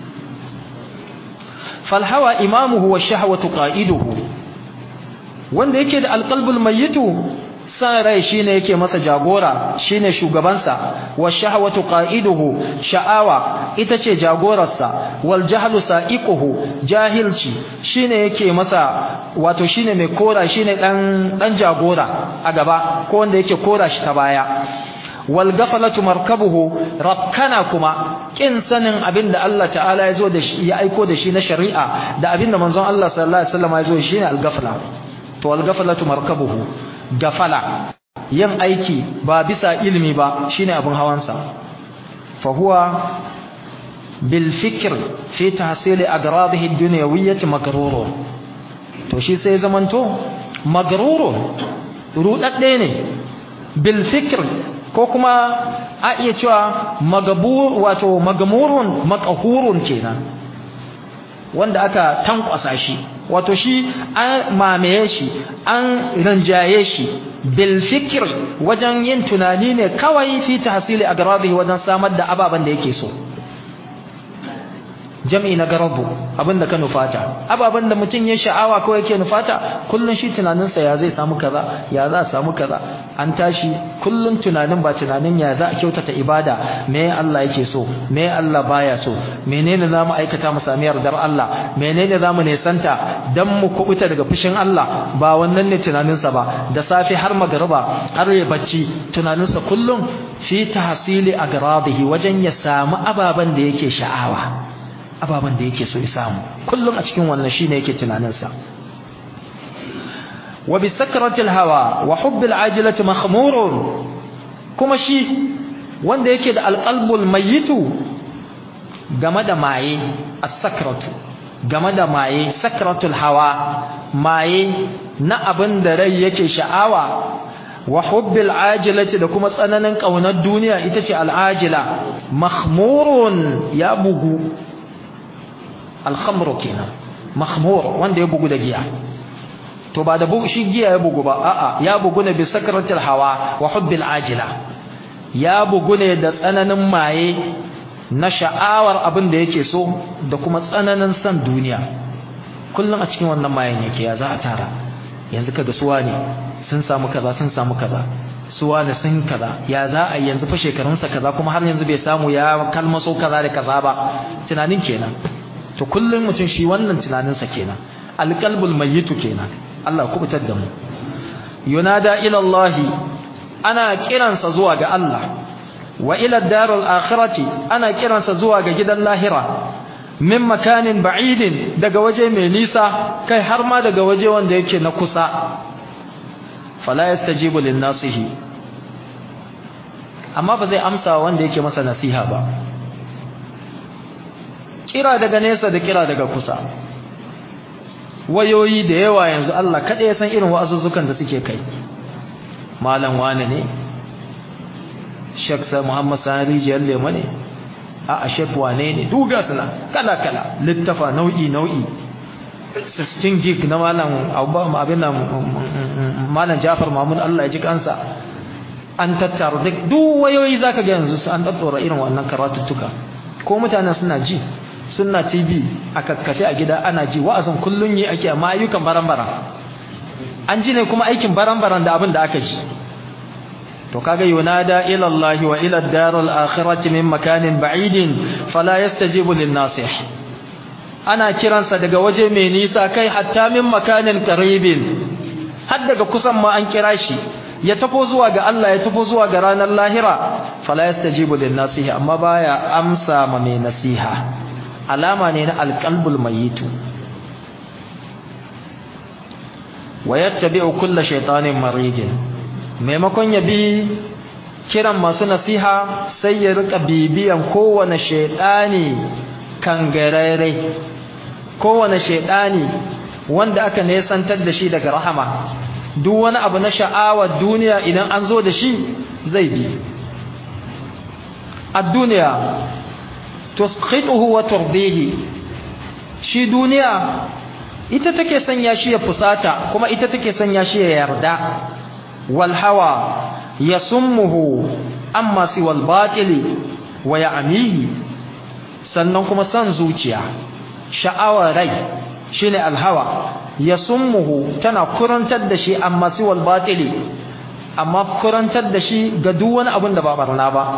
fal hawa imamuhu wa shahwatu qa'iduhu wanda yake da alqalbul mayyitu san rai shine yake masa jagora shine shugabansa wa shahwatu qa'iduhu sha'awa ita ce jagorarsa wal jahlu sa'iquhu jahilci shine yake masa wato shine mai kora shine dan dan jagora a gaba ko wanda yake kora shi ta baya wal ghaflatu markabuhu rakkana kuma kin sanin abinda Allah ta'ala ya zo da shi ya aiko da shi na shari'a da abinda manzon Allah sallallahu alaihi wasallam ya zo shine al ghafla to al ghaflatu markabuhu gafala yin aiki ba bisa ilimi ba shine abin hawansa fa huwa bil fikr fi tahsil agradihi ad-dunyawiyyah magrur to shi sai zamanto magrur rudadde ne bil fikr ko kuma a iya cewa magabur wato magamurun maqhurun kenan wanda aka tankwasa shi wato shi an mamaye shi an rinjaye shi bil fikr wajen yin tunani ne kawai fi tahsili agradihi wajen samar da ababan da yake so jam'i na garabu abinda ka nufata ababen da mutum ya sha'awa ko yake nufata kullun shi tunaninsa ya zai samu kaza ya za a samu kaza an tashi kullun tunanin ba tunanin ya za a kyautata ibada me Allah yake so me Allah baya so menene zamu aikata mu sami yardar Allah menene zamu nesanta dan mu kubuta daga fushin Allah ba wannan ne tunaninsa ba da safe har magriba har ya bacci tunaninsa kullun fi tahsili agradihi wajen ya samu ababen da yake sha'awa ababen da yake so ya samu kullum a cikin wannan shine yake tunaninsa wa bi sakratil hawa wa hubbil ajilati makhmurun kuma shi wanda yake da alqalbul mayitu game da maye as-sakratu game da maye sakratul hawa maye na abin da rai yake sha'awa wa hubbil ajilati da kuma tsananin kaunar duniya ita ce al'ajila makhmurun ya bugu alhamru kenan mahmur wanda ya bugu da giya to ba da bugu shi giya ya bugu ba a'a ya bugu ne bi sakratil hawa wa hubbil ajila ya bugu ne da tsananin maye na sha'awar abin da yake so da kuma tsananin san duniya kullum a cikin wannan mayen yake ya za a tara yanzu kaga suwa ne sun samu kaza sun samu kaza suwa ne sun kaza ya za a yanzu fa shekarunsa kaza kuma har yanzu bai samu ya kalmaso kaza da kaza ba tunanin kenan to kullum mutum shi wannan tunaninsa kenan alqalbul mayyitu kenan Allah ku fitar da mu yunada ila Allah ana kiransa zuwa ga Allah wa ila darul akhirati ana kiransa zuwa ga gidan lahira min makanin ba'idin daga waje mai nisa kai har ma daga waje wanda yake na kusa fala yastajibu lin nasihi amma ba zai amsa wanda yake masa nasiha ba kira daga nesa da kira daga kusa wayoyi da yawa yanzu Allah kada ya san irin wa'azuzzukan da suke kai malam wane ne Sheikh Sa Muhammad Sani Rijiyar Lema ne a a Sheikh wane ne duga suna kala kala littafa nau'i nau'i 16 gig na malam abin nan malam Jafar Mahmud Allah ya ji kansa an tattara duk duk wayoyi zaka ga yanzu an daddora irin wannan karatuttuka ko mutanen suna ji sunna tv a kakkafe a gida ana ji wa'azin kullun yi ake amma ayyukan baran-baran an ji ne kuma aikin baran-baran da abin da aka ji to kaga yunada ila Allah wa ila ad-daril akhirati min makanin ba'idin fala yastajibu lin-nasih ana kiransa daga waje mai nisa kai hatta min makanin qaribin har daga kusan ma an kira shi ya tafo zuwa ga Allah ya tafo zuwa ga ranar lahira fala yastajibu lin-nasih amma baya amsa ma mai nasiha alama ne na alqalbul mayitu wa yattabi'u kulla shaytanin maridin maimakon ya bi kiran masu nasiha sai ya rika bibiyan kowane shaytani kangarare kowane shaytani wanda aka nesantar da shi daga rahama duk wani abu na sha'awar duniya idan an zo da shi zai bi ad-dunya tusqituhu wa turdihi shi duniya ita take sanya shi ya fusata kuma ita take sanya shi ya yarda wal hawa yasummuhu amma siwal batili wa ya'mihi sannan kuma san zuciya sha'awar rai shine al hawa yasummuhu tana kurantar da shi amma siwal batili amma kurantar da shi ga duk wani abin da ba barna ba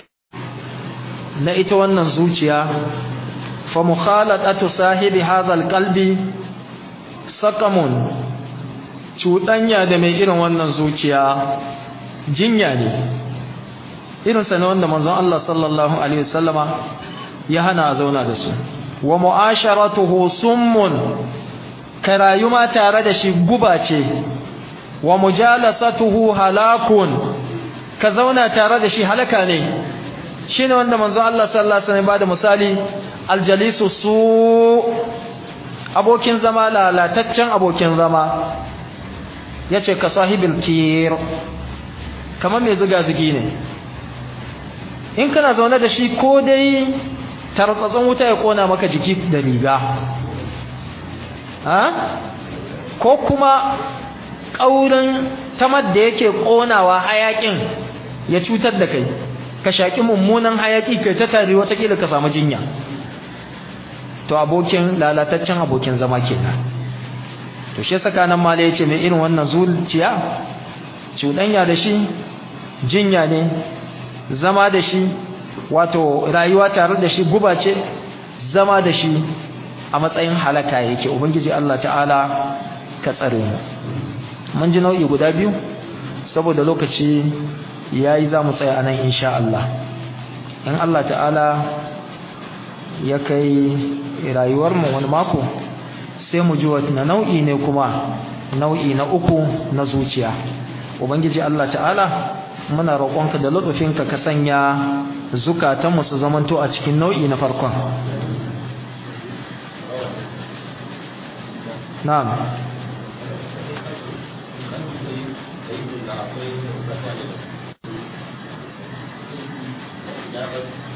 na ita wannan zuciya fa mukhalatatu sahibi hadha alqalbi saqamun cudanya da mai irin wannan zuciya jinya ne irin sa ne wanda manzon Allah sallallahu alaihi wasallama ya hana a zauna da su wa mu'asharatuhu summun karayu ma tare da shi guba ce wa mujalasatuhu halakun ka zauna tare da shi halaka ne shine wanda manzo Allah sallallahu alaihi wasallam bada misali aljalisu su abokin zama lalataccen abokin zama yace ka sahibil kir kamar mai zuga zugi ne in kana zaune da shi ko dai tartsatsin wuta ya kona maka jiki da riga ha ko kuma ƙaurin tamar da yake ƙonawa hayaƙin ya cutar da kai ka shaƙi mummunan hayaƙi kai ta tare watakila ka samu jinya to abokin lalataccen abokin zama kenan to shi saka nan mala yace mai irin wannan zuciya cuɗanya da shi jinya ne zama da shi wato rayuwa tare da shi guba ce zama da shi a matsayin halaka yake ubangiji Allah ta'ala ka tsare mu mun ji nau'i guda biyu saboda lokaci yayi za mu tsaya anan insha Allah in Allah ta'ala ya kai rayuwar mu wani mako sai mu ji wani nau'i ne kuma nau'i na uku na zuciya ubangiji Allah ta'ala muna roƙonka da lutufinka ka sanya zukatanmu su zamanto a cikin nau'i na farkon na'am Thank you.